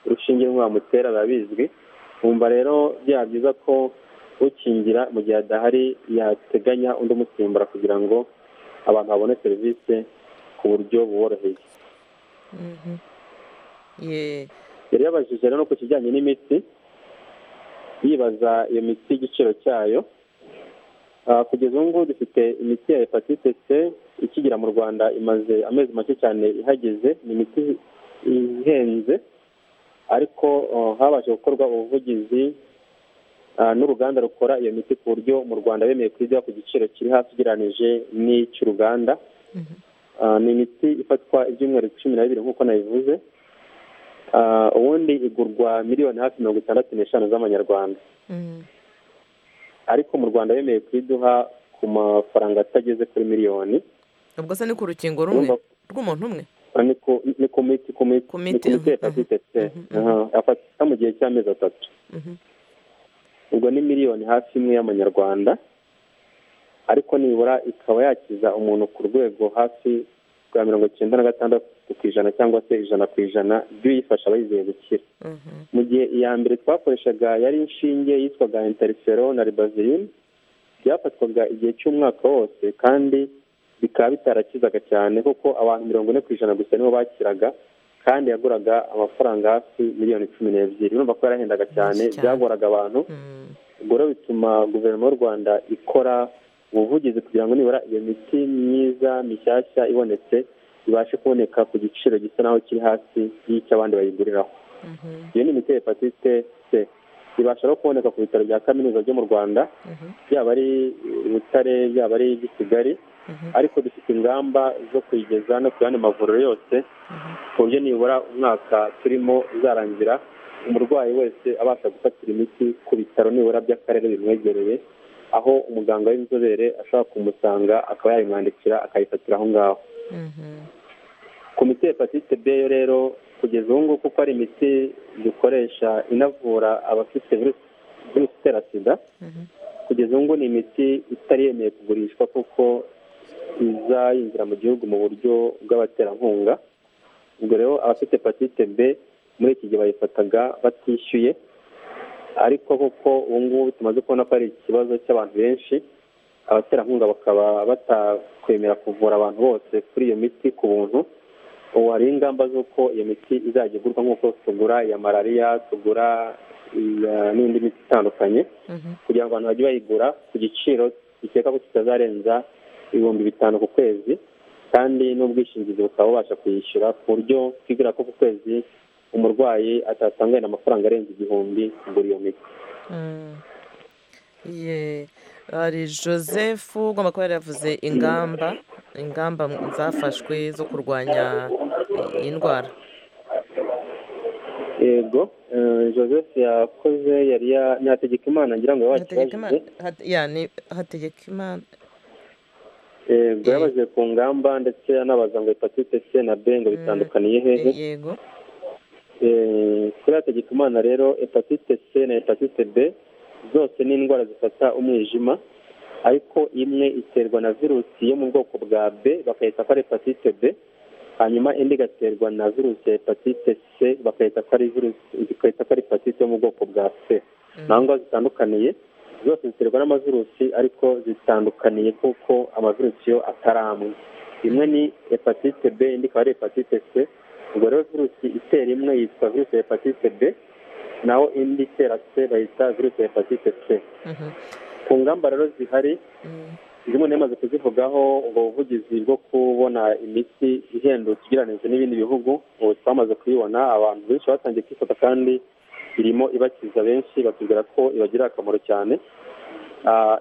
[SPEAKER 5] urushinge rwamutera biba bizwi wumva rero byaba byiza ko ukingira mu gihe adahari yateganya undi umusimbura kugira ngo abantu babone serivisi ku buryo buboroheye
[SPEAKER 1] Mhm. Ye-
[SPEAKER 5] yari yabajije rero no ku kijyanye n'imiti yibaza iyo miti igiciro cyayo Ah, kugeza ubu ngubu dufite imiti ya hepatite c ikigera mu rwanda imaze amezi make cyane ihageze ni imiti ihenze ariko ah, habashije gukorwa ubuvugizi ah, n'uruganda rukora iyo miti ku buryo mu rwanda bemeye kuyigura ku giciro kiri hasi ugereranije n'icy'uruganda
[SPEAKER 1] Mhm.
[SPEAKER 5] Ah, ni imiti ifatwa ibyumweru cumi na bibiri nk'uko nabivuze Ah, ubundi igurwa miliyoni hafi mirongo itandatu n'eshanu z'amanyarwanda
[SPEAKER 1] Mhm.
[SPEAKER 5] ariko mu rwanda bemeye kuyiduha ku mafaranga atageze kuri miliyoni
[SPEAKER 1] ubwo se ni ku rukingo rumwe
[SPEAKER 5] Urumva-
[SPEAKER 1] rw'umuntu umwe
[SPEAKER 5] Ah, ni ku- ni ku miti ku miti
[SPEAKER 1] Ku
[SPEAKER 5] ni
[SPEAKER 1] miti,
[SPEAKER 5] ku miti ya
[SPEAKER 1] mhm,
[SPEAKER 5] hepatite c
[SPEAKER 1] mhm, mhm.
[SPEAKER 5] Aha, afatwa mu gihe cy'amezi atatu
[SPEAKER 1] Mhm,
[SPEAKER 5] ubwo ni miliyoni hafi imwe y'amanyarwanda ariko nibura ikaba yakiza umuntu ku rwego hafi rwa mirongo icyenda na gatandatu ku ijana cyangwa se ijana ku ijana by'uyifasha abayizeye gukira
[SPEAKER 1] mhm,
[SPEAKER 5] mu gihe iya mbere twakoreshaga yari inshinge yitwaga interifero na ribazilin byafatwaga igihe cy'umwaka wose kandi bikaba bitarakizaga cyane kuko abantu mirongo ine ku ijana gusa nibo bakiraga kandi yaguraga amafaranga hafi miliyoni cumi n'ebyiri urumva ko yarahendaga cyane
[SPEAKER 1] Menshi cyane.
[SPEAKER 5] byagoraga abantu
[SPEAKER 1] mhm.
[SPEAKER 5] ubwo rero bituma guverinoma y'u rwanda ikora ubuvugizi kugira ngo nibura iyo miti myiza mishyashya ibonetse ibashe kuboneka ku giciro gisa naho kiri hasi y'icy'abandi bayiguriraho
[SPEAKER 1] Mhm.
[SPEAKER 5] iyo ni imiti ya hepatite se ibasha no kuboneka ku bitaro bya kaminuza byo mu rwanda byaba ari butare byaba ari iby'i kigali ariko dufite ingamba zo kuyigeza no ku yandi mavuriro yose ku buryo nibura umwaka turimo uzarangira umurwayi wese abasha gufatira imiti ku bitaro nibura by'akarere bimwegereye aho umuganga w'inzobere ashobora kumusanga akaba yayimwandikira akayifatira aho ngaho komite hepatite b yo rero kugeza ubu ngubu kuko ari imiti dukoresha inavura abafite virusi virusi itera sida kugeza ubu ngubu ni imiti itari yemeye kugurishwa kuko iza yinjira mu gihugu mu buryo bw'abaterankunga ubwo rero abafite hepatite b muri iki gihe bayifataga batishyuye ariko kuko ubu ngubu tumaze kubona ko ari ikibazo cy'abantu benshi abaterankunga bakaba batakwemera kuvura abantu bose kuri iyo miti ku buntu ubu hari ingamba z'uko iyo miti izajya igurwa nk'uko tugura iya malariya tugura iya n'indi miti itandukanye kugira ngo abantu bajye bayigura ku giciro gikeka ko kitazarenza ibihumbi bitanu ku kwezi kandi n'ubwishingizi bukaba bubasha kuyishyura ku buryo twibwira ko ku kwezi umurwayi atatangaye amafaranga arenze igihumbi kugura iyo miti
[SPEAKER 1] hari joseph ugomba kuba yaravuze ingamba ingamba zafashwe zo kurwanya iyi ndwara
[SPEAKER 5] yego joseph yakoze yari yategeka imana ngira ngo yabaye
[SPEAKER 1] hategeka imana
[SPEAKER 5] yego yabajije ku ngamba ndetse anabaza ngo hepatite c na b ngo bitandukaniye hehe
[SPEAKER 1] yego
[SPEAKER 5] kuri hategeka imana rero hepatite c na hepatite b zose ni indwara zifata umwijima ariko imwe iterwa na virusi yo mu bwoko bwa b bakayita ko ari hepatite b hanyuma indi igaterwa na virusi ya hepatite c bakayita ko ari virusi ikayita ko ari hepatite yo mu bwoko bwa c naho ngaho zitandukaniye zose ziterwa n'amavirusi ariko zitandukaniye kuko amavirusi yo atari amwe imwe ni hepatite b indi ikaba ari hepatite c ubwo rero virusi itera imwe yitwa virusi ya hepatite b naho indi itera c bayita virusi ya hepatite c ku ngamba rero zihari zimwe ntimaze kuzivugaho ubwo buvugizi bwo kubona imiti ihendutse ugereranyije n'ibindi bihugu ubu twamaze kuyibona abantu benshi batangiye kwifata kandi irimo ibakiza benshi batubwira ko ibagirira akamaro cyane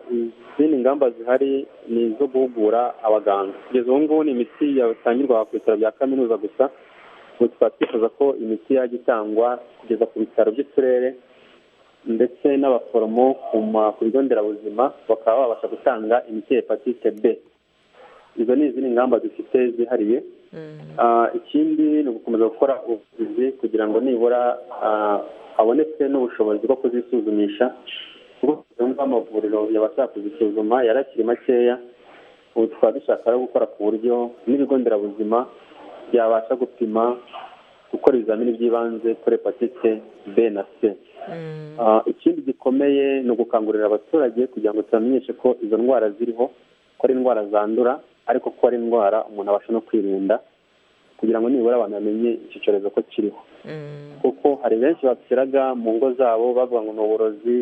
[SPEAKER 5] izindi ngamba zihari ni izo guhugura abaganga kugeza ubu ngubu ni imiti yatangirwa ku bitaro bya kaminuza gusa ubu tukaba twifuza ko imiti yajya itangwa kugeza ku bitaro by'uturere ndetse n'abaforomo ku bigo nderabuzima bakaba babasha gutanga imiti ya hepatite b izo ni izindi ngamba zifite zihariye ikindi ni ugukomeza gukora ubuvuzi kugira ngo nibura haboneke n'ubushobozi bwo kuzisuzumisha kuko yumva amavuriro yabasha kuzisuzuma yari akiri makeya ubu tukaba dushaka no gukora ku buryo n'ibigo nderabuzima byabasha gupima gukora ibizamini by'ibanze kuri hepatite b na c ikindi gikomeye ni ugukangurira abaturage kugira ngo tubamenyeshe ko izo ndwara ziriho ko ari indwara zandura ariko ko ari indwara umuntu abasha no kwirinda kugira ngo nibura abantu bamenye icyo cyorezo ko kiriho kuko hari benshi bapfiraga mu ngo zabo bavuga ngo ni uburozi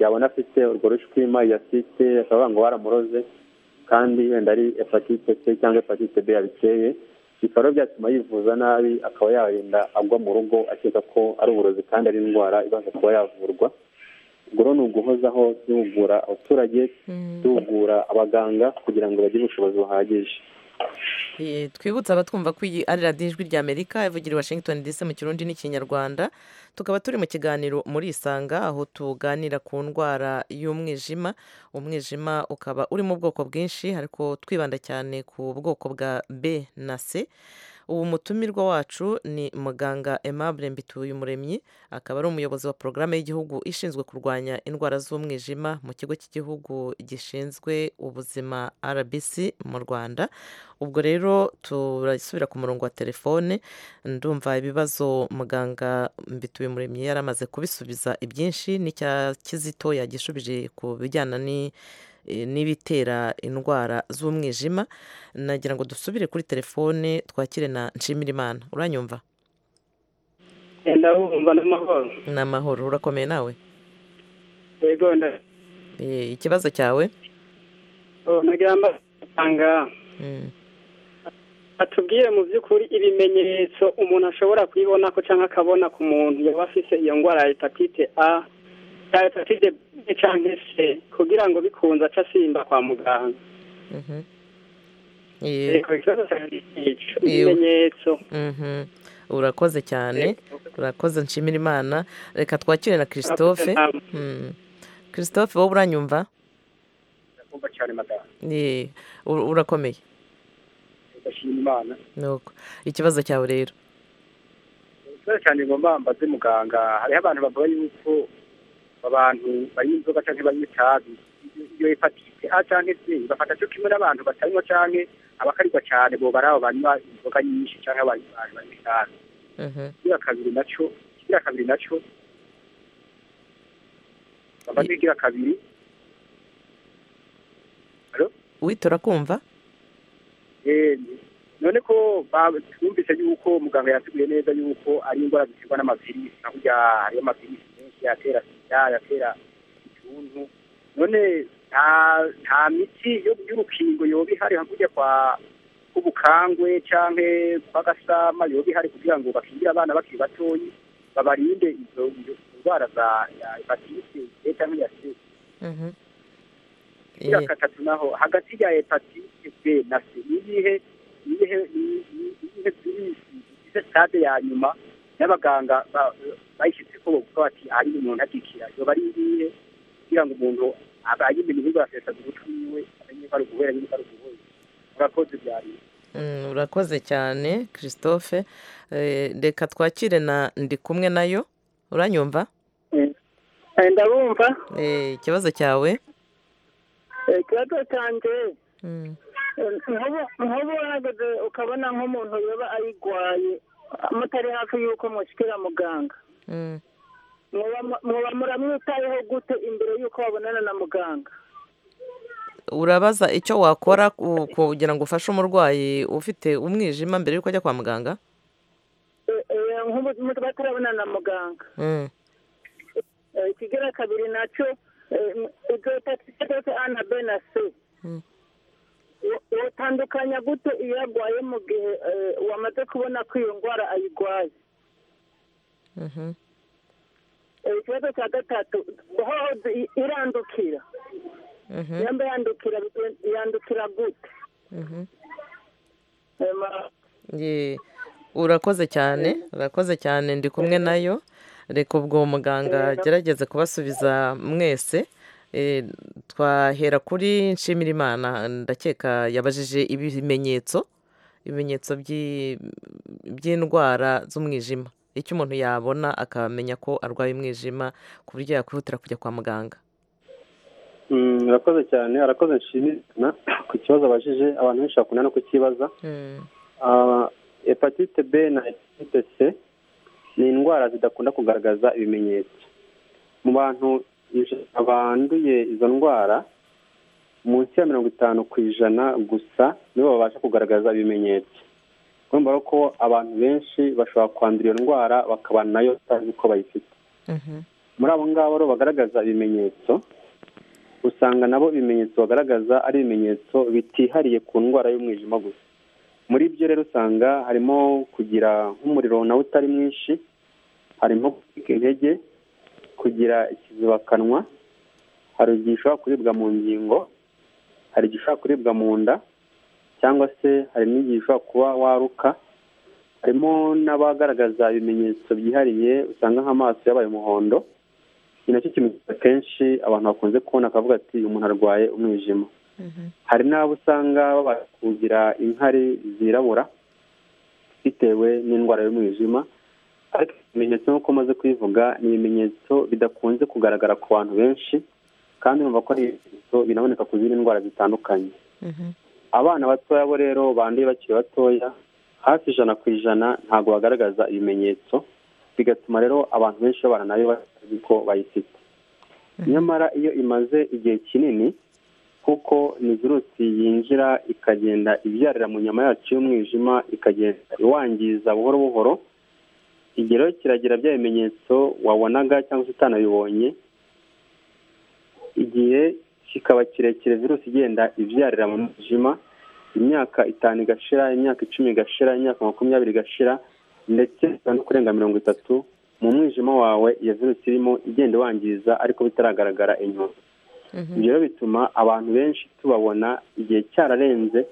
[SPEAKER 5] yabona afite urwo rushwima yasite bakavuga ngo baramuroze kandi wenda ari hepatite c cyangwa hepatite b yabiteye bikaba byatuma yivuza nabi akaba yarinda agwa mu rugo akeka ko ari uburozi kandi ari indwara ibasha kuba yavurwa ubwo rero ni uguhozaho duhugura abaturage duhugura abaganga kugira ngo bagire ubushobozi buhagije
[SPEAKER 1] twibutse abatwumva ko iyi ari radiyo ijwi rya amerika ivugira i washington dc mu kirundi n'ikinyarwanda tukaba turi mu kiganiro muri isanga aho tuganira ku ndwara y'umwijima umwijima ukaba uri mu bwoko bwinshi ariko twibanda cyane ku bwoko bwa b na c ubu mutumirwa wacu ni muganga aimable mbituyumuremyi akaba ari umuyobozi wa porogaramu y'igihugu ishinzwe kurwanya indwara z'umwijima mu kigo cy'igihugu gishinzwe ubuzima rbc mu rwanda ubwo rero turasubira ku murongo wa telefone ndumva ibibazo muganga mbituyumuremyi yari amaze kubisubiza ibyinshi n'icya kizito yagishubije ku bijyana ni n'ibitera indwara z'umwijima nagira ngo dusubire kuri telefone twakire na nshimirimana uranyumva
[SPEAKER 9] ndabumva ni amahoro
[SPEAKER 1] ni amahoro urakomeye nawe
[SPEAKER 9] yego
[SPEAKER 1] ikibazo cyawe
[SPEAKER 9] nagira ngo
[SPEAKER 11] atubwire mu by'ukuri ibimenyetso umuntu ashobora kubibona ko cyangwa akabona ku muntu yaba afite iyo ndwara ya hepatite a cyangwa hepatite b cyangwa c kugira ngo bikunze aca asimba kwa muganga reka ikibazo cyanjye ni icyo ibimenyetso
[SPEAKER 1] urakoze cyane urakoze nshimira imana reka twakire na christophe Mm. christophe wowe uranyumva
[SPEAKER 12] kumva cyane madamu
[SPEAKER 1] Ye, u- urakomeye
[SPEAKER 12] ndashima imana
[SPEAKER 1] nuko ikibazo cyawe rero
[SPEAKER 12] cyane cyane ngomba mbaze muganga hariho abantu bavuga yuko abantu banywa inzoga cyangwa banywa itabi iyo hepatite a cyangwa c bafata cyo kimwe n'abantu batanywa cyangwa abakarirwa cyane bo bari abo banywa inzoga nyinshi cyangwa abantu banywa itabi igira kabiri nacyo igira kabiri nacyo bamaze igira kabiri
[SPEAKER 1] witora kumva
[SPEAKER 12] Eh, none ko ba- twumvise yuko muganga yatubwiye neza yuko ari indwara ziterwa n'amavirisi aho ujya hariyo amavirisi menshi yatera sida yatera ituntu none nta nta miti yo- y'urukingo yoba ihari hakurya kwa k'ubukangwe cyangwa kwa gasama yoba ihari kugira ngo bakingire abana bakiri batoyi babarinde izo izo ndwara za ya hepatite C cyangwa iya C kugira
[SPEAKER 1] Ye.
[SPEAKER 12] gatatu naho hagati ya hepatite B na C ni iyihe ni iyihe ni- ni- ni iyihe virusi igize sitade ya nyuma n'abaganga ba- bayishyitse ko bavuga bati ari umuntu agikira yoba ari iyihe kugira ngo umuntu abayimenya ibigo yasesaga ubutwi wiwe amenye ko ari uguhera nyine ko ari uguhera urakoze byari
[SPEAKER 1] Mm, urakoze cyane christophe Eh, reka twakire na ndi kumwe nayo uranyumva
[SPEAKER 13] ndabumva
[SPEAKER 1] Eh, ikibazo cyawe
[SPEAKER 13] eh, ikibazo cyanjye
[SPEAKER 1] Mm.
[SPEAKER 13] eh, nk'ubu nk'ubu uhagaze ukabona nk'umuntu yaba ayirwaye mutari hafi y'uko mushyikira muganga
[SPEAKER 1] Mm.
[SPEAKER 13] muba muba muramwitayeho gute imbere y'uko babonana na muganga
[SPEAKER 1] urabaza icyo wakora ku- kugira ngo ufashe umurwayi ufite umwijima mbere y'uko ajya kwa muganga
[SPEAKER 13] Eh, eh, nk'ubu muba batarabonana na muganga
[SPEAKER 1] Mm.
[SPEAKER 13] Eh, ikigira kabiri nacyo eh, ibyo hepatite cyose a na b na c
[SPEAKER 1] Mm.
[SPEAKER 13] Wo- wotandukanya gute iyo yarwaye mu gihe eh, wamaze kubona ko iyo ndwara ayirwaye
[SPEAKER 1] Mhm.
[SPEAKER 13] Eh, ikibazo cya gatatu hohoze i- irandukira
[SPEAKER 1] Mhm.
[SPEAKER 13] yamba yandukira bite- yandukira gute
[SPEAKER 1] Mhm.
[SPEAKER 13] Eh, ma-
[SPEAKER 1] Ye, urakoze cyane urakoze cyane ndi kumwe nayo reka ubwo muganga agerageze kubasubiza mwese Eh, twahera kuri nshimira imana ndakeka yabajije ibimenyetso ibimenyetso by'i- by'indwara z'umwijima icyo umuntu yabona akamenya ko arwaye umwijima ku buryo yakwihutira kujya kwa muganga
[SPEAKER 5] Mm, urakoze cyane arakoze nshimira ku kibazo abajije abantu benshi bakunda no kukibaza Ah, hepatite b na hepatite c ni indwara zidakunda kugaragaza ibimenyetso mu bantu ijana banduye izo ndwara munsi ya mirongo itanu ku ijana gusa nibo babasha kugaragaza ibimenyetso urumva rero ko abantu benshi bashobora kwandura iyo ndwara bakabana nayo batazi ko bayifite muri abo ngabo rero bagaragaza ibimenyetso usanga nabo ibimenyetso bagaragaza ari ibimenyetso bitihariye ku ndwara y'umwijima gusa muri byo rero usanga harimo kugira nk'umuriro nawe utari mwinshi harimo gucika intege kugira ikizibakanwa hari igihe ushobora kuribwa mu ngingo hari igihe ushobora kuribwa mu nda cyangwa se hari n'igihe ushobora kuba waruka harimo n'abagaragaza ibimenyetso byihariye usanga nk'amaso yabaye umuhondo ni nacyo kimenyetso akenshi abantu bakunze kubona akavuga ati umuntu arwaye umwijima hari n'abo usanga babasha kugira inkari zirabura bitewe n'indwara y'umwijima ariko ibimenyetso nk'uko umaze kubivuga ni ibimenyetso bidakunze kugaragara ku bantu benshi kandi urumva ko ari ibimenyetso binaboneka ku zindi ndwara zitandukanye abana batoya bo rero banduye bakiri batoya hafi ijana ku ijana ntabwo bagaragaza ibimenyetso bigatuma rero abantu benshi babana nayo batazi ko bayifite nyamara iyo imaze igihe kinini kuko ni virusi yinjira ikagenda ibyarira mu nyama yacu y'umwijima ikagenda iwangiza buhoro buhoro igihe rero kiragira bya bimenyetso wabonaga cyangwa se utanabibonye igihe kikaba kirekire virusi igenda ibyarira mu mwijima imyaka itanu igashira imyaka icumi igashira imyaka makumyabiri igashira ndetse no kurenga mirongo itatu mu mwijima wawe iyo virusi irimo igenda iwangiza ariko bitaragaragara inyuma ibyo rero bituma abantu benshi tubabona igihe cyararenze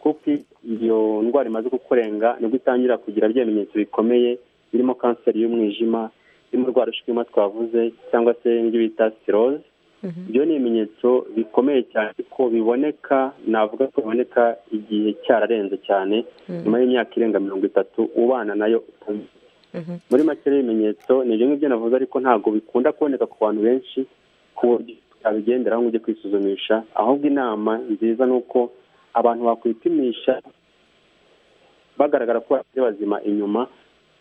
[SPEAKER 5] kuko iyo ndwara imaze kukurenga nibwo itangira kugira ibimenyetso bikomeye birimo kanseri y'umwijima birimo rwa rushwima twavuze cyangwa se n'ibyo bita siroze ibyo ni ibimenyetso bikomeye cyane ko biboneka navuga ko biboneka igihe cyararenze cyane nyuma y'imyaka irenga mirongo itatu ubana nayo utabizi muri make rero ibimenyetso ni ibyo ngibyo navuze ariko ntabwo bikunda kuboneka ku bantu benshi ku buryo utabigenderaho ngo ujye kwisuzumisha ahubwo inama nziza ni uko abantu bakwipimisha bagaragara ko bakiri bazima inyuma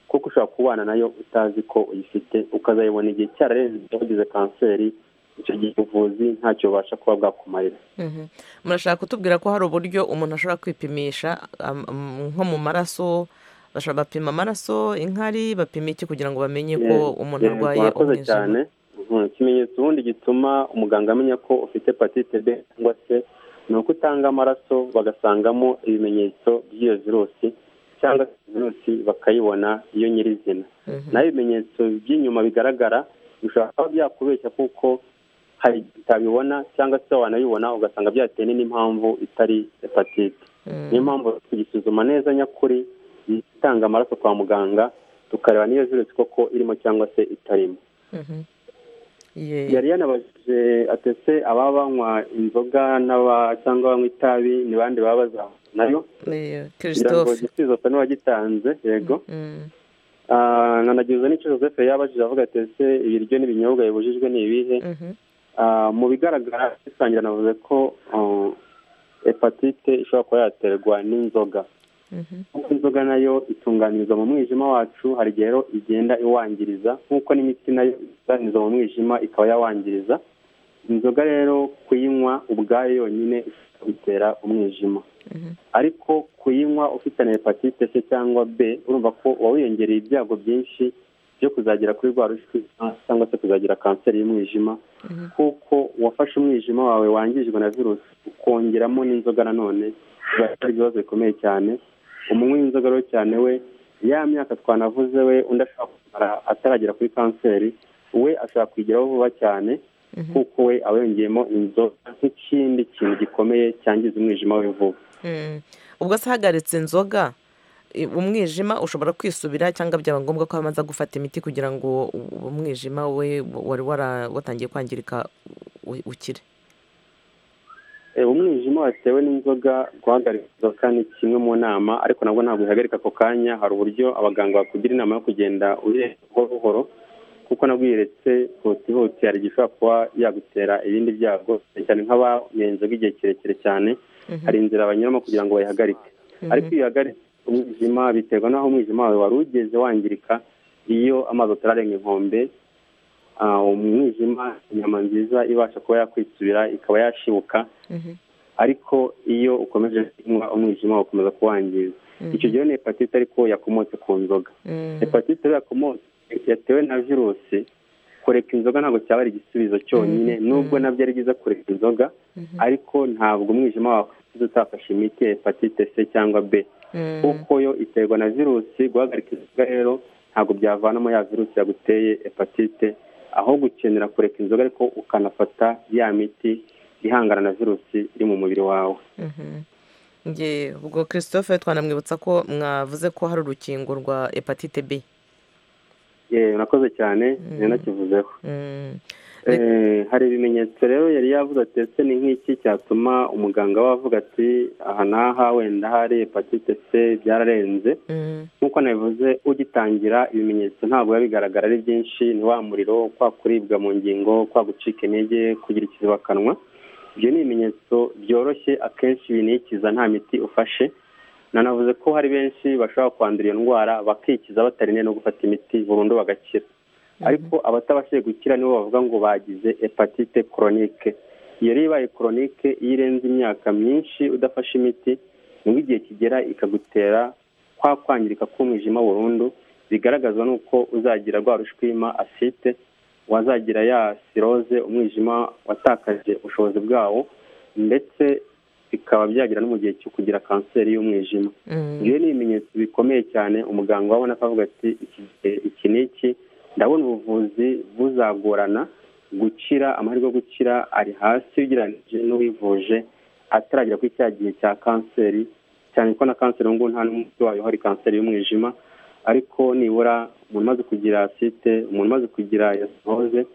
[SPEAKER 5] kuko ushobora kubana nayo utazi ko uyifite ukazayibona igihe cyararenze wagize kanseri icyo gihe ubuvuzi ntacyo bubasha kuba bwakumarira
[SPEAKER 1] Mhm. murashaka kutubwira ko hari uburyo umuntu ashobora kwipimisha am- am- nko mu maraso bashobora bapima amaraso inkari bapima iki kugira ngo bamenye ko
[SPEAKER 5] Yego,
[SPEAKER 1] umuntu
[SPEAKER 5] yego,
[SPEAKER 1] arwaye
[SPEAKER 5] murakoze cyane Mhm, ikimenyetso ubundi gituma umuganga amenya ko ufite hepatite b cyangwa se ni uko utanga amaraso bagasangamo ibimenyetso by'iyo virusi cyangwa se virusi bakayibona iyo nyirizina naho ibimenyetso by'inyuma bigaragara bishobora kuba byakubeshya kuko hari igihe utabibona cyangwa se wanabibona ugasanga byatewe n'impamvu itari hepatite niyo mpamvu tugisuzuma neza nyakuri itanga amaraso kwa muganga tukareba niyo virusi koko irimo cyangwa se itarimo yari yanabajije atese ababa banywa inzoga n'aba cyangwa banywa itabi ni bande baba bazahura nayo kugira ngo
[SPEAKER 1] christophe
[SPEAKER 5] igisubizo asa n'uwagitanze yego
[SPEAKER 1] Mm.
[SPEAKER 5] Ah, nanagize n'icyo joseph yabajije avuga ati ese ibiryo n'ibinyobwa bibujijwe ni ibihe Ah, mu bigaragara rusangira navuze ko ah, hepatite ishobora kuba yaterwa n'inzoga kuko inzoga nayo itunganirizwa mu mwijima wacu hari igihe rero igenda iwangiriza nk'uko n'imiti nayo itunganirizwa mu mwijima ikaba yawangiriza inzoga rero kuyinywa ubwayo yonyine ishobora kubitera umwijima ariko kuyinywa ufitanye hepatite c cyangwa b urumva ko uba wiyongereye ibyago byinshi byo kuzagera kuri rwa rushwima cyangwa se kuzagira kanseri y'umwijima kuko uwafashe umwijima wawe wangijwe na virusi ukongeramo n'inzoga nanone biba ari ibibazo bikomeye cyane umunywi w'inzoga rero cyane we ya myaka twanavuze we undi ashobora kumara ataragera kuri kanseri we ashobora kuyigeraho vuba cyane kuko we aba yongeyemo inzoga nk'ikindi kintu gikomeye cyangiza umwijima we vuba
[SPEAKER 1] Mm. ubwo se ahagaritse inzoga i- umwijima ushobora kwisubira cyangwa byaba ngombwa ko amaza gufata imiti kugira ngo u- umwijima we wari wara- watangiye kwangirika u- ukire
[SPEAKER 5] Eh, umwijima watewe n'inzoga guhagarika inzoka ni kimwe mu nama ariko nabwo ntabwo ihagarika ako kanya hari uburyo abaganga bakugira inama yo kugenda uyireka buhoro buhoro kuko nabwo uyiretse hutihuti hari igihe ushobora kuba yagutera ibindi byago cyane cyane nk'abanyoye inzoga igihe kirekire cyane hari inzira banyuramo kugira ngo bayihagarike ariko iyo uyihagaritse umwijima biterwa n'aho umwijima wawe wari ugeze wangirika iyo amazi atararenga inkombe ah, umwijima inyama nziza ibasha kuba yakwitsubira ikaba yashibuka ariko iyo ukomeje kunywa umwijima ukomeza kuwangiza icyo gihe ni hepatite ariko yakomotse ku nzoga hepatite rero yakomotse yatewe na virusi kureka inzoga ntabwo cyaba ari igisubizo cyonyine nubwo nabyo ari byiza kureka inzoga ariko ntabwo umwijima wakwisize utafashe imiti ya hepatite c cyangwa b kuko yo iterwa na virusi guhagarika inzoga rero ntabwo byavanamo ya virusi yaguteye hepatite aho gukenera kureka inzoga ariko ukanafata ya miti ihangana na virusi iri mu mubiri wawe
[SPEAKER 1] nge ubwo christophe twanamwibutsa ko mwavuze ko hari urukingo rwa hepatite b
[SPEAKER 5] yewe nakoze cyane nari nakivuzeho Eh, hari ibimenyetso rero yari yavuze ati ese ni nk'iki cyatuma umuganga we avuga ati aha n'aha wenda hari hepatite c byararenze nk'uko nabivuze ugitangira ibimenyetso ntabwo biba bigaragara ari byinshi ni wa muriro kwa kuribwa mu ngingo kwa gucika intege kugira ikizibakanwa ibyo ni ibimenyetso byoroshye akenshi binikiza nta miti ufashe nanavuze ko hari benshi bashobora kwandura iyo ndwara bakikiza batarinde no gufata imiti burundu bagakira ariko abatabashije gukira nibo bavuga ngo bagize hepatite koronike iyo rero ibaye koronike iyo irenze imyaka myinshi udafashe imiti nibwo igihe kigera ikagutera kwa kwangirika k'umwijima burundu bigaragazwa n'uko uzagira rwa rushwima afite wazagira ya siroze umwijima watakaje ubushobozi bwawo ndetse bikaba byagira no mu gihe cyo kugira kanseri y'umwijima ibyo ni ibimenyetso bikomeye cyane umuganga wabona akavuga ati "Iki gihe- iki ni iki ndabona ubuvuzi buzagorana gukira amahirwe yo gukira ari hasi ugereranyije n'uwivuje ataragera kuri cya gihe cya kanseri cyane ko na kanseri ubu ngubu nta n'umuti wayo hari kanseri y'umwijima ariko nibura umuntu umaze kugira site umuntu umaze kugira yasohoze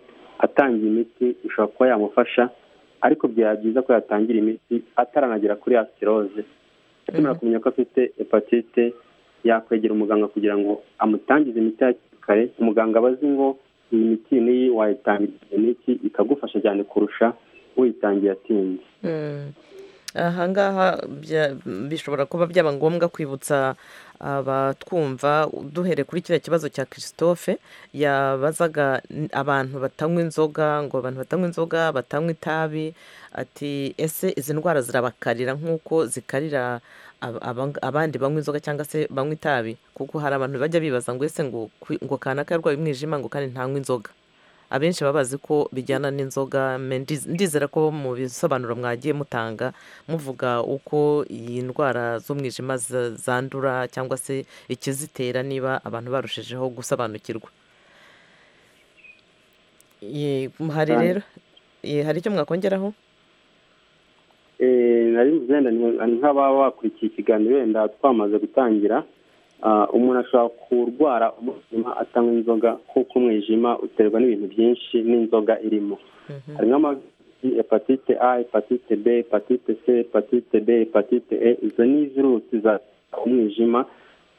[SPEAKER 5] atangiye imiti ishobora kuba yamufasha ariko byaba byiza ko yatangira imiti ataranagera kuri asiroze akenera kumenya ko afite hepatite yakwegera umuganga kugira ngo amutangize imiti hakiri kare umuganga aba azi ngo iyi miti iyi n'iyi wayitangira igihe n'iki ikagufasha cyane kurusha uyitangiye atinze
[SPEAKER 1] Mm. aha ngaha bya- bishobora kuba byaba ngombwa kwibutsa abatwumva duhere kuri kiriya kibazo cya christophe yabazaga n- abantu batanywa inzoga ngo abantu batanywa inzoga batanywa itabi ati ese izi ndwara zirabakarira nk'uko zikarira ab- abang- abandi banywa inzoga cyangwa se banywa itabi kuko hari abantu bajya bibaza ngo ese ngo kwi- ngo kanaka yarwaye umwijima ngo kandi ntanywa inzoga abenshi baba bazi ko bijyana n'inzoga me ndiz- ndizera ko mu bisobanuro mwagiye mutanga muvuga uko iyi ndwara z'umwijima za- zandura cyangwa se ikizitera niba abantu barushijeho gusobanukirwa Ye- hari
[SPEAKER 5] Cyane.
[SPEAKER 1] rero ye, hari icyo mwakongeraho
[SPEAKER 5] Eh, nari mvuze wenda ni- ni nk'ababa bakurikiye ikiganiro wenda twamaze gutangira Ah, umuntu ashobora kurwara umwijima atanywa inzoga kuko umwijima uterwa n'ibintu byinshi n'inzoga irimo harimo amavirusi hepatite a hepatite b hepatite c hepatite d hepatite e izo ni virusi za umwijima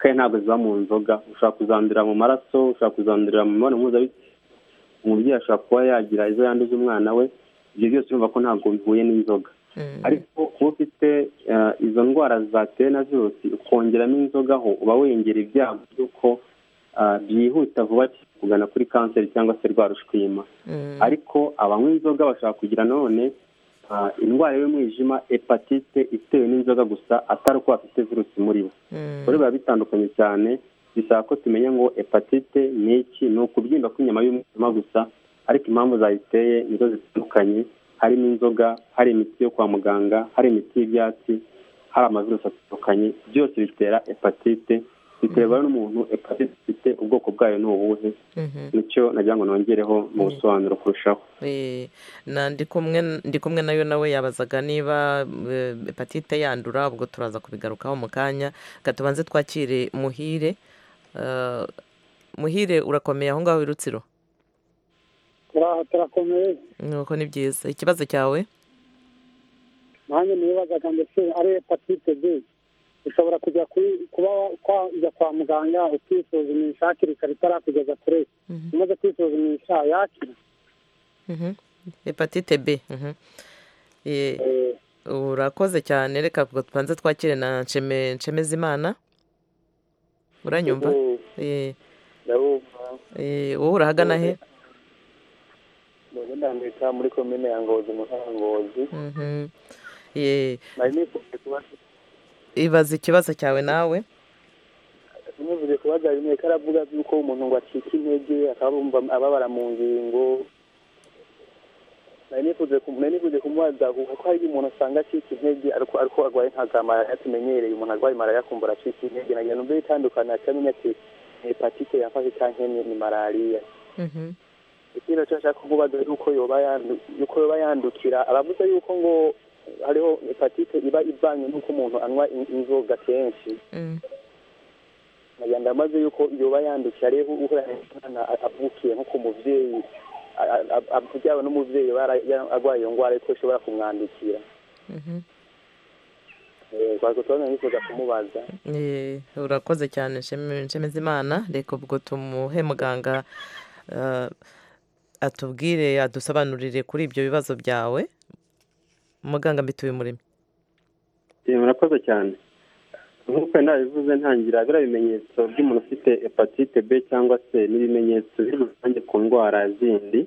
[SPEAKER 5] kandi ntabwo ziba mu nzoga ushobora kuzandurira mu maraso ushobora kuzandurira mu mibonano mpuzabitsina umubyeyi ashobora kuba yagira izo yanduza umwana we ibyo byose urumva ko ntabwo bihuye n'inzoga ariko kuba ufite eh, izo ndwara zatewe na virusi ukongeramo inzoga ho uba wengera ibyago by'uko ah, byihuta vuba cyane kugana kuri kanseri cyangwa se rwa rushwima ariko abanywa inzoga bashobora kugira none ah, indwara y'umwijima hepatite itewe n'inzoga gusa atari uko bafite virusi muri bo rero biba bitandukanye cyane bisaba ko tumenya ngo hepatite ni iki ni ukubyimba kw'inyama y'umwijima gusa ariko impamvu zayiteye nizo zitandukanye harimo inzoga hari imiti yo kwa muganga hari imiti y'ibyatsi hari amavirusi atandukanye byose bitera hepatite biterwa n'umuntu hepatite ifite ubwoko bwayo ni ubuhe nicyo nagira ngo nongereho mu busobanuro kurushaho
[SPEAKER 1] Eh, na ndi kumwe ndi kumwe nayo nawe yabazaga niba eh, hepatite yandura ubwo turaza kubigarukaho mu kanya Reka tubanze twakire muhire Eh, muhire urakomeye aho ngaho i rutsiro
[SPEAKER 14] turaha turakomeye
[SPEAKER 1] nuko ni byiza ikibazo cyawe
[SPEAKER 14] nanjye nibazaga ndetse ari hepatite b ushobora kujya kuri kuba wajya kwa muganga ukisuzumisha hakiri kare itarakugeza kure umaze kwisuzumisha yakira
[SPEAKER 1] Mhm. hepatite b mhm. Eh, urakoze cyane reka ubwo tubanze twakire na nsheme nshemezimana uranyumva
[SPEAKER 15] Mhm.
[SPEAKER 1] Eh,
[SPEAKER 15] ndabumva
[SPEAKER 1] eh, wowe urahagana he
[SPEAKER 15] mbonye ndandika muri komine ya ngozi mu ntara ya ngozi
[SPEAKER 1] Mhm. Eh,
[SPEAKER 15] nari nifuza kubaza
[SPEAKER 1] ibaza ikibazo cyawe nawe
[SPEAKER 15] nifuza kubaza rimwe ko aravuga yuko umuntu ngo acika intege akabumva ababara mu ngingo nari nifuza ku- nari nifuza kumubaza kuko hari igihe umuntu asanga acika intege ariko ariko arwaye nka za malariya tumenyereye umuntu arwaye malariya akumva aracika intege nagira numve bitandukana akamenya ati ni hepatite yafashe cyangwa ni ni malariya ikindi cyo nshaka kuvuga ni uko yoba yandu- yuko yoba yandukira aravuze yuko ngo hariho hepatite iba ivanye n'uko umuntu anywa in- inzoga kenshi nagenda maze yuko yoba yandukira rero uko umwana avukiye nko ku mubyeyi a- a- a- a- byaba n'umubyeyi yoba yara- yara- arwaye iyo ndwara ko ishobora kumwandukira Eh, twari kutubona nifuza kumubaza
[SPEAKER 1] Eh, urakoze cyane nsheme- nshemezimana reka ubwo tumuhe muganga eh, atubwire adusobanurire kuri ibyo bibazo byawe muganga mbituye umurimo
[SPEAKER 5] Eh, murakoze cyane nk'uko wenda bivuze ntangira biriya bimenyetso by'umuntu ufite hepatite b cyangwa se n'ibimenyetso biri rusange ku ndwara zindi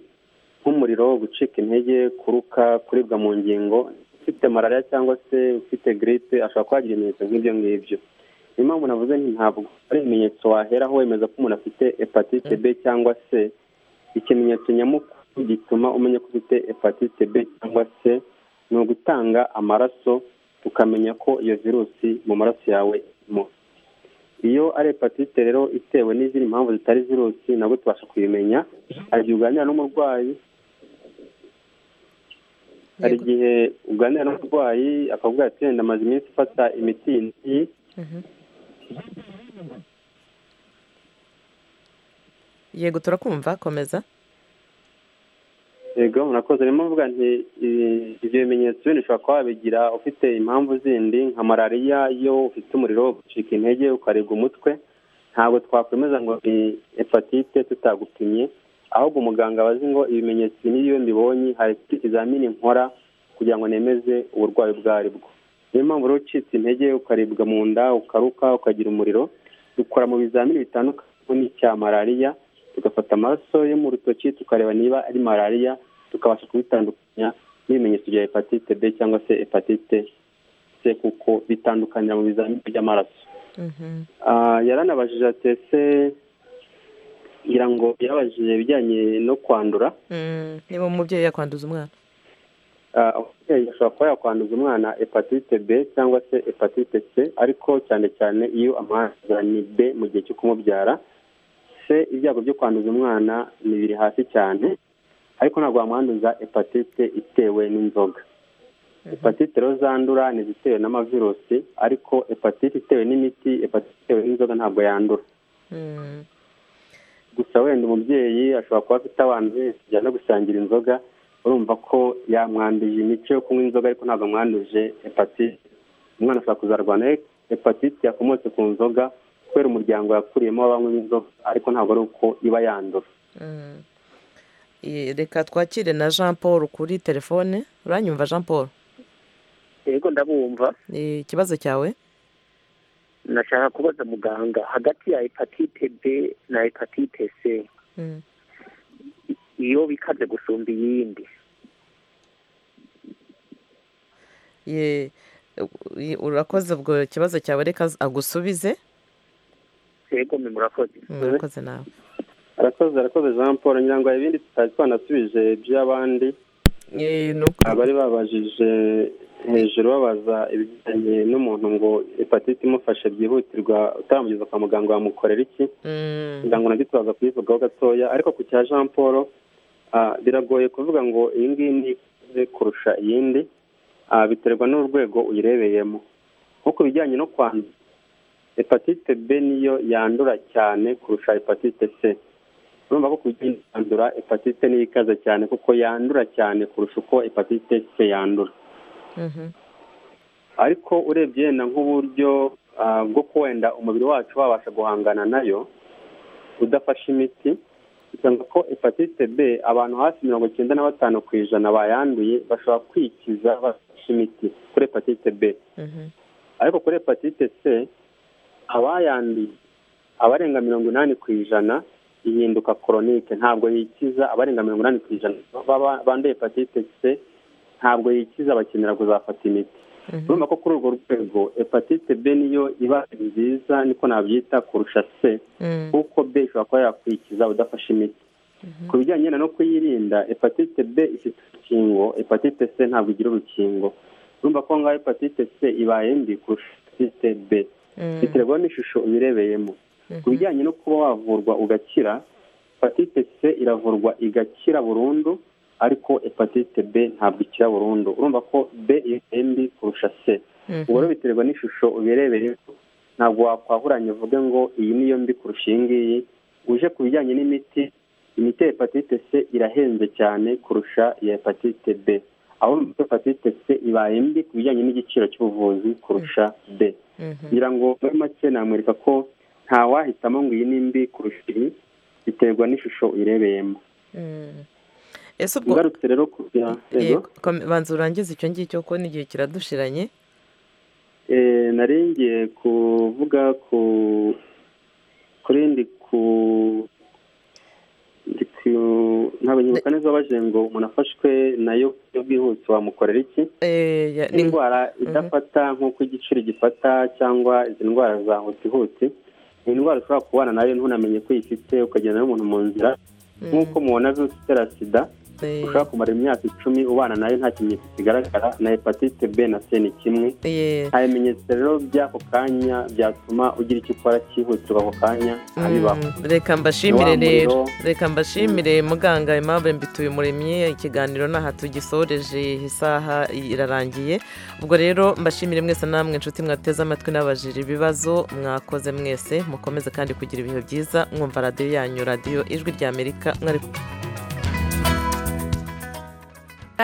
[SPEAKER 5] nk'umuriro gucika intege kuruka kuribwa mu ngingo ufite malariya cyangwa se ufite gripe ashobora kuba yagira ibimenyetso nk'ibyo ngibyo niyo mpamvu navuze nti ntabwo ari ibimenyetso waheraho wemeza ko umuntu afite hepatite b cyangwa se ikimenyetso nyamukuru gituma umenya ko ufite hepatite b cyangwa se ni ugutanga amaraso ukamenya ko iyo virusi mu maraso yawe irimo iyo ari hepatite rero itewe n'izindi mpamvu zitari virusi nabwo tubasha kuyimenya hari igihe uganira n'umurwayi hari igihe uganira n'umurwayi akavuga ati wenda amaze iminsi ifata imiti iyi n'iyi
[SPEAKER 1] yego turakumva komeza
[SPEAKER 5] yego murakoze rero mvuga nti i- ibyo bimenyetso bindi ushobora kuba wabigira ufite impamvu zindi nka malariya iyo ufite umuriro ucika intege ukaribwa umutwe ntabwo twakwemeza ngo ni hepatite tutagupimye ahubwo umuganga aba azi ngo ibimenyetso ibi ngibi iyo mbibonye hari icyo ikizamini nkora kugira ngo nemeze uburwayi ubwo ari bwo niyo mpamvu rero ucitse intege ukaribwa mu nda ukaruka ukagira umuriro dukora mu bizamini bitandukanye harimo n'icya malariya tugafata amaraso yo mu rutoki tukareba niba ari malariya tukabasha kubitandukanya n'ibimenyetso bya hepatite b cyangwa se hepatite c kuko bitandukanira mu bizamini by'amaraso Ah, yaranabajije ati ese ngira ngo yabajije ibijyanye no kwandura
[SPEAKER 1] Mm, niba umubyeyi yakwanduza umwana
[SPEAKER 5] Ah, umubyeyi ashobora kuba yakwanduza umwana hepatite b cyangwa se hepatite c ariko cyane cyane iyo amaraso ni b mu gihe cyo kumubyara c ibyago byo kwanduza umwana ni biri hasi cyane ariko ntabwo wamwanduza hepatite itewe n'inzoga hepatite rero zandura ni izitewe n'amavirusi ariko hepatite itewe n'imiti hepatite itewe n'inzoga ntabwo yandura gusa wenda umubyeyi ashobora kuba afite abana bajya no gusangira inzoga urumva ko yamwanduje imico yo kunywa inzoga ariko ntabwo amwanduje hepatite umwana ashobora kuzarwana he- hepatite yakomotse ku nzoga kubera umuryango yakuriyemo w'abanywa inzoga ariko ntabwo ari uko iba yandura
[SPEAKER 1] Mm. I- reka twakire na jean paul kuri telefone uranyumva jean paul
[SPEAKER 16] yego ndabumva
[SPEAKER 1] Eh, ikibazo cyawe
[SPEAKER 16] nashaka kubaza muganga hagati ya hepatite b na hepatite c
[SPEAKER 1] Mm.
[SPEAKER 16] iyo bikaze gusumba iyindi
[SPEAKER 1] Ye- u- i- urakoze ubwo ikibazo cyawe reka z- agusubize
[SPEAKER 16] yego mwe murakoze
[SPEAKER 1] Mm, urakoze nawe
[SPEAKER 5] arakoze arakoze jean paul ngira ngo hari ibindi tutari twanasubije by'abandi abari babajije hejuru babaza ibijyanye n'umuntu ngo hepatite imufashe byihutirwa utamugeza kwa muganga wamukorera iki ngira ngo nabyo tubaza kuyivugaho gatoya ariko ku cya jean paul ah, biragoye kuvuga ngo iyi ngiyi ni ikuze kurusha iyindi ah, biterwa n'urwego uyirebeyemo nko ku bijyanye no kwandura hepatite b niyo yandura cyane kurusha hepatite c urumva ko ku bijyanye no kwandura hepatite niyo ikaze cyane kuko yandura cyane kurusha uko hepatite c yandura ariko urebye yenda nk'uburyo ah, bwo kuwenda umubiri wacu wabasha guhangana nayo udafashe imiti usanga ko hepatite b abantu hafi mirongo icyenda na batanu ku ijana bayanduye bashobora kwikiza bafashe imiti kuri hepatite b ariko kuri hepatite c abayanduye abarenga mirongo inani ku ijana ihinduka koronike ntabwo yikiza abarenga mirongo inani ku ijana baba- banduye hepatite c ntabwo yikiza bakenera kuzafata imiti urumva ko kuri urwo rwego hepatite b niyo iba nziza niko nabyita kurusha c kuko b ishobora kuba yakwikiza udafashe imiti ku bijyanye na no kuyirinda hepatite b ifite urukingo hepatite c ntabwo igira urukingo urumva ko ngaho hepatite c ibaye mbi kurusha hepatite b biterwa n'ishusho uyirebeyemo ku bijyanye no kuba wavurwa ugakira hepatite c iravurwa igakira burundu ariko hepatite b ntabwo ikira burundu urumva ko b ibaye mbi kurusha c ubwo rero biterwa n'ishusho ubirebeyeho ntabwo wakwahuranya uvuge ngo iyi niyo mbi kurusha iyi ngiyi uje ku bijyanye n'imiti imiti ya hepatite c irahenze cyane kurusha iya hepatite b aho urumva ko hepatite c ibaye mbi ku bijyanye n'igiciro cy'ubuvuzi kurusha b ngira ngo muri make namwereka ko nta wahitamo ngo iyi ni mbi kurusha iyi biterwa n'ishusho uyirebeyemo
[SPEAKER 1] Mm. ese ubwo
[SPEAKER 5] ngarutse rero ku ya- yego.
[SPEAKER 1] Yego, kom- banza urangize icyo ngicyo kuko n'igihe kiradushiranye
[SPEAKER 5] Eh, nari ngiye kuvuga ku kurindi ku ndi ku- ntabwo nyibuka neza wabajije ngo umuntu afashwe nayo ku buryo bwihuse wamukorera iki indwara idafata nk'uko igicuri gifata cyangwa izi ndwara za hutihuti ni indwara ushobora kubana nayo ntunamenye ko uyifite ukagenda n'umuntu mu nzira nk'uko mubona virusi itera sida ushobora kumara imyaka icumi ubana nayo nta kimenyetso kigaragara na hepatite b na c ni kimwe nta bimenyetso rero by'ako kanya byatuma ugira icyo ukora cyihutirwa ako kanya abibaho
[SPEAKER 1] reka mbashimire
[SPEAKER 5] Wa
[SPEAKER 1] rero
[SPEAKER 5] muriro.
[SPEAKER 1] reka mbashimire muganga aimable mbituye umuremyi ikiganiro n'aha tugisoreje isaha irarangiye ubwo rero mbashimire mwese namwe inshuti mwateze amatwi n'abajira ibibazo mwakoze mwese mukomeze kandi kugira ibihe byiza mwumva radiyo yanyu radiyo ijwi ry'amerika mwari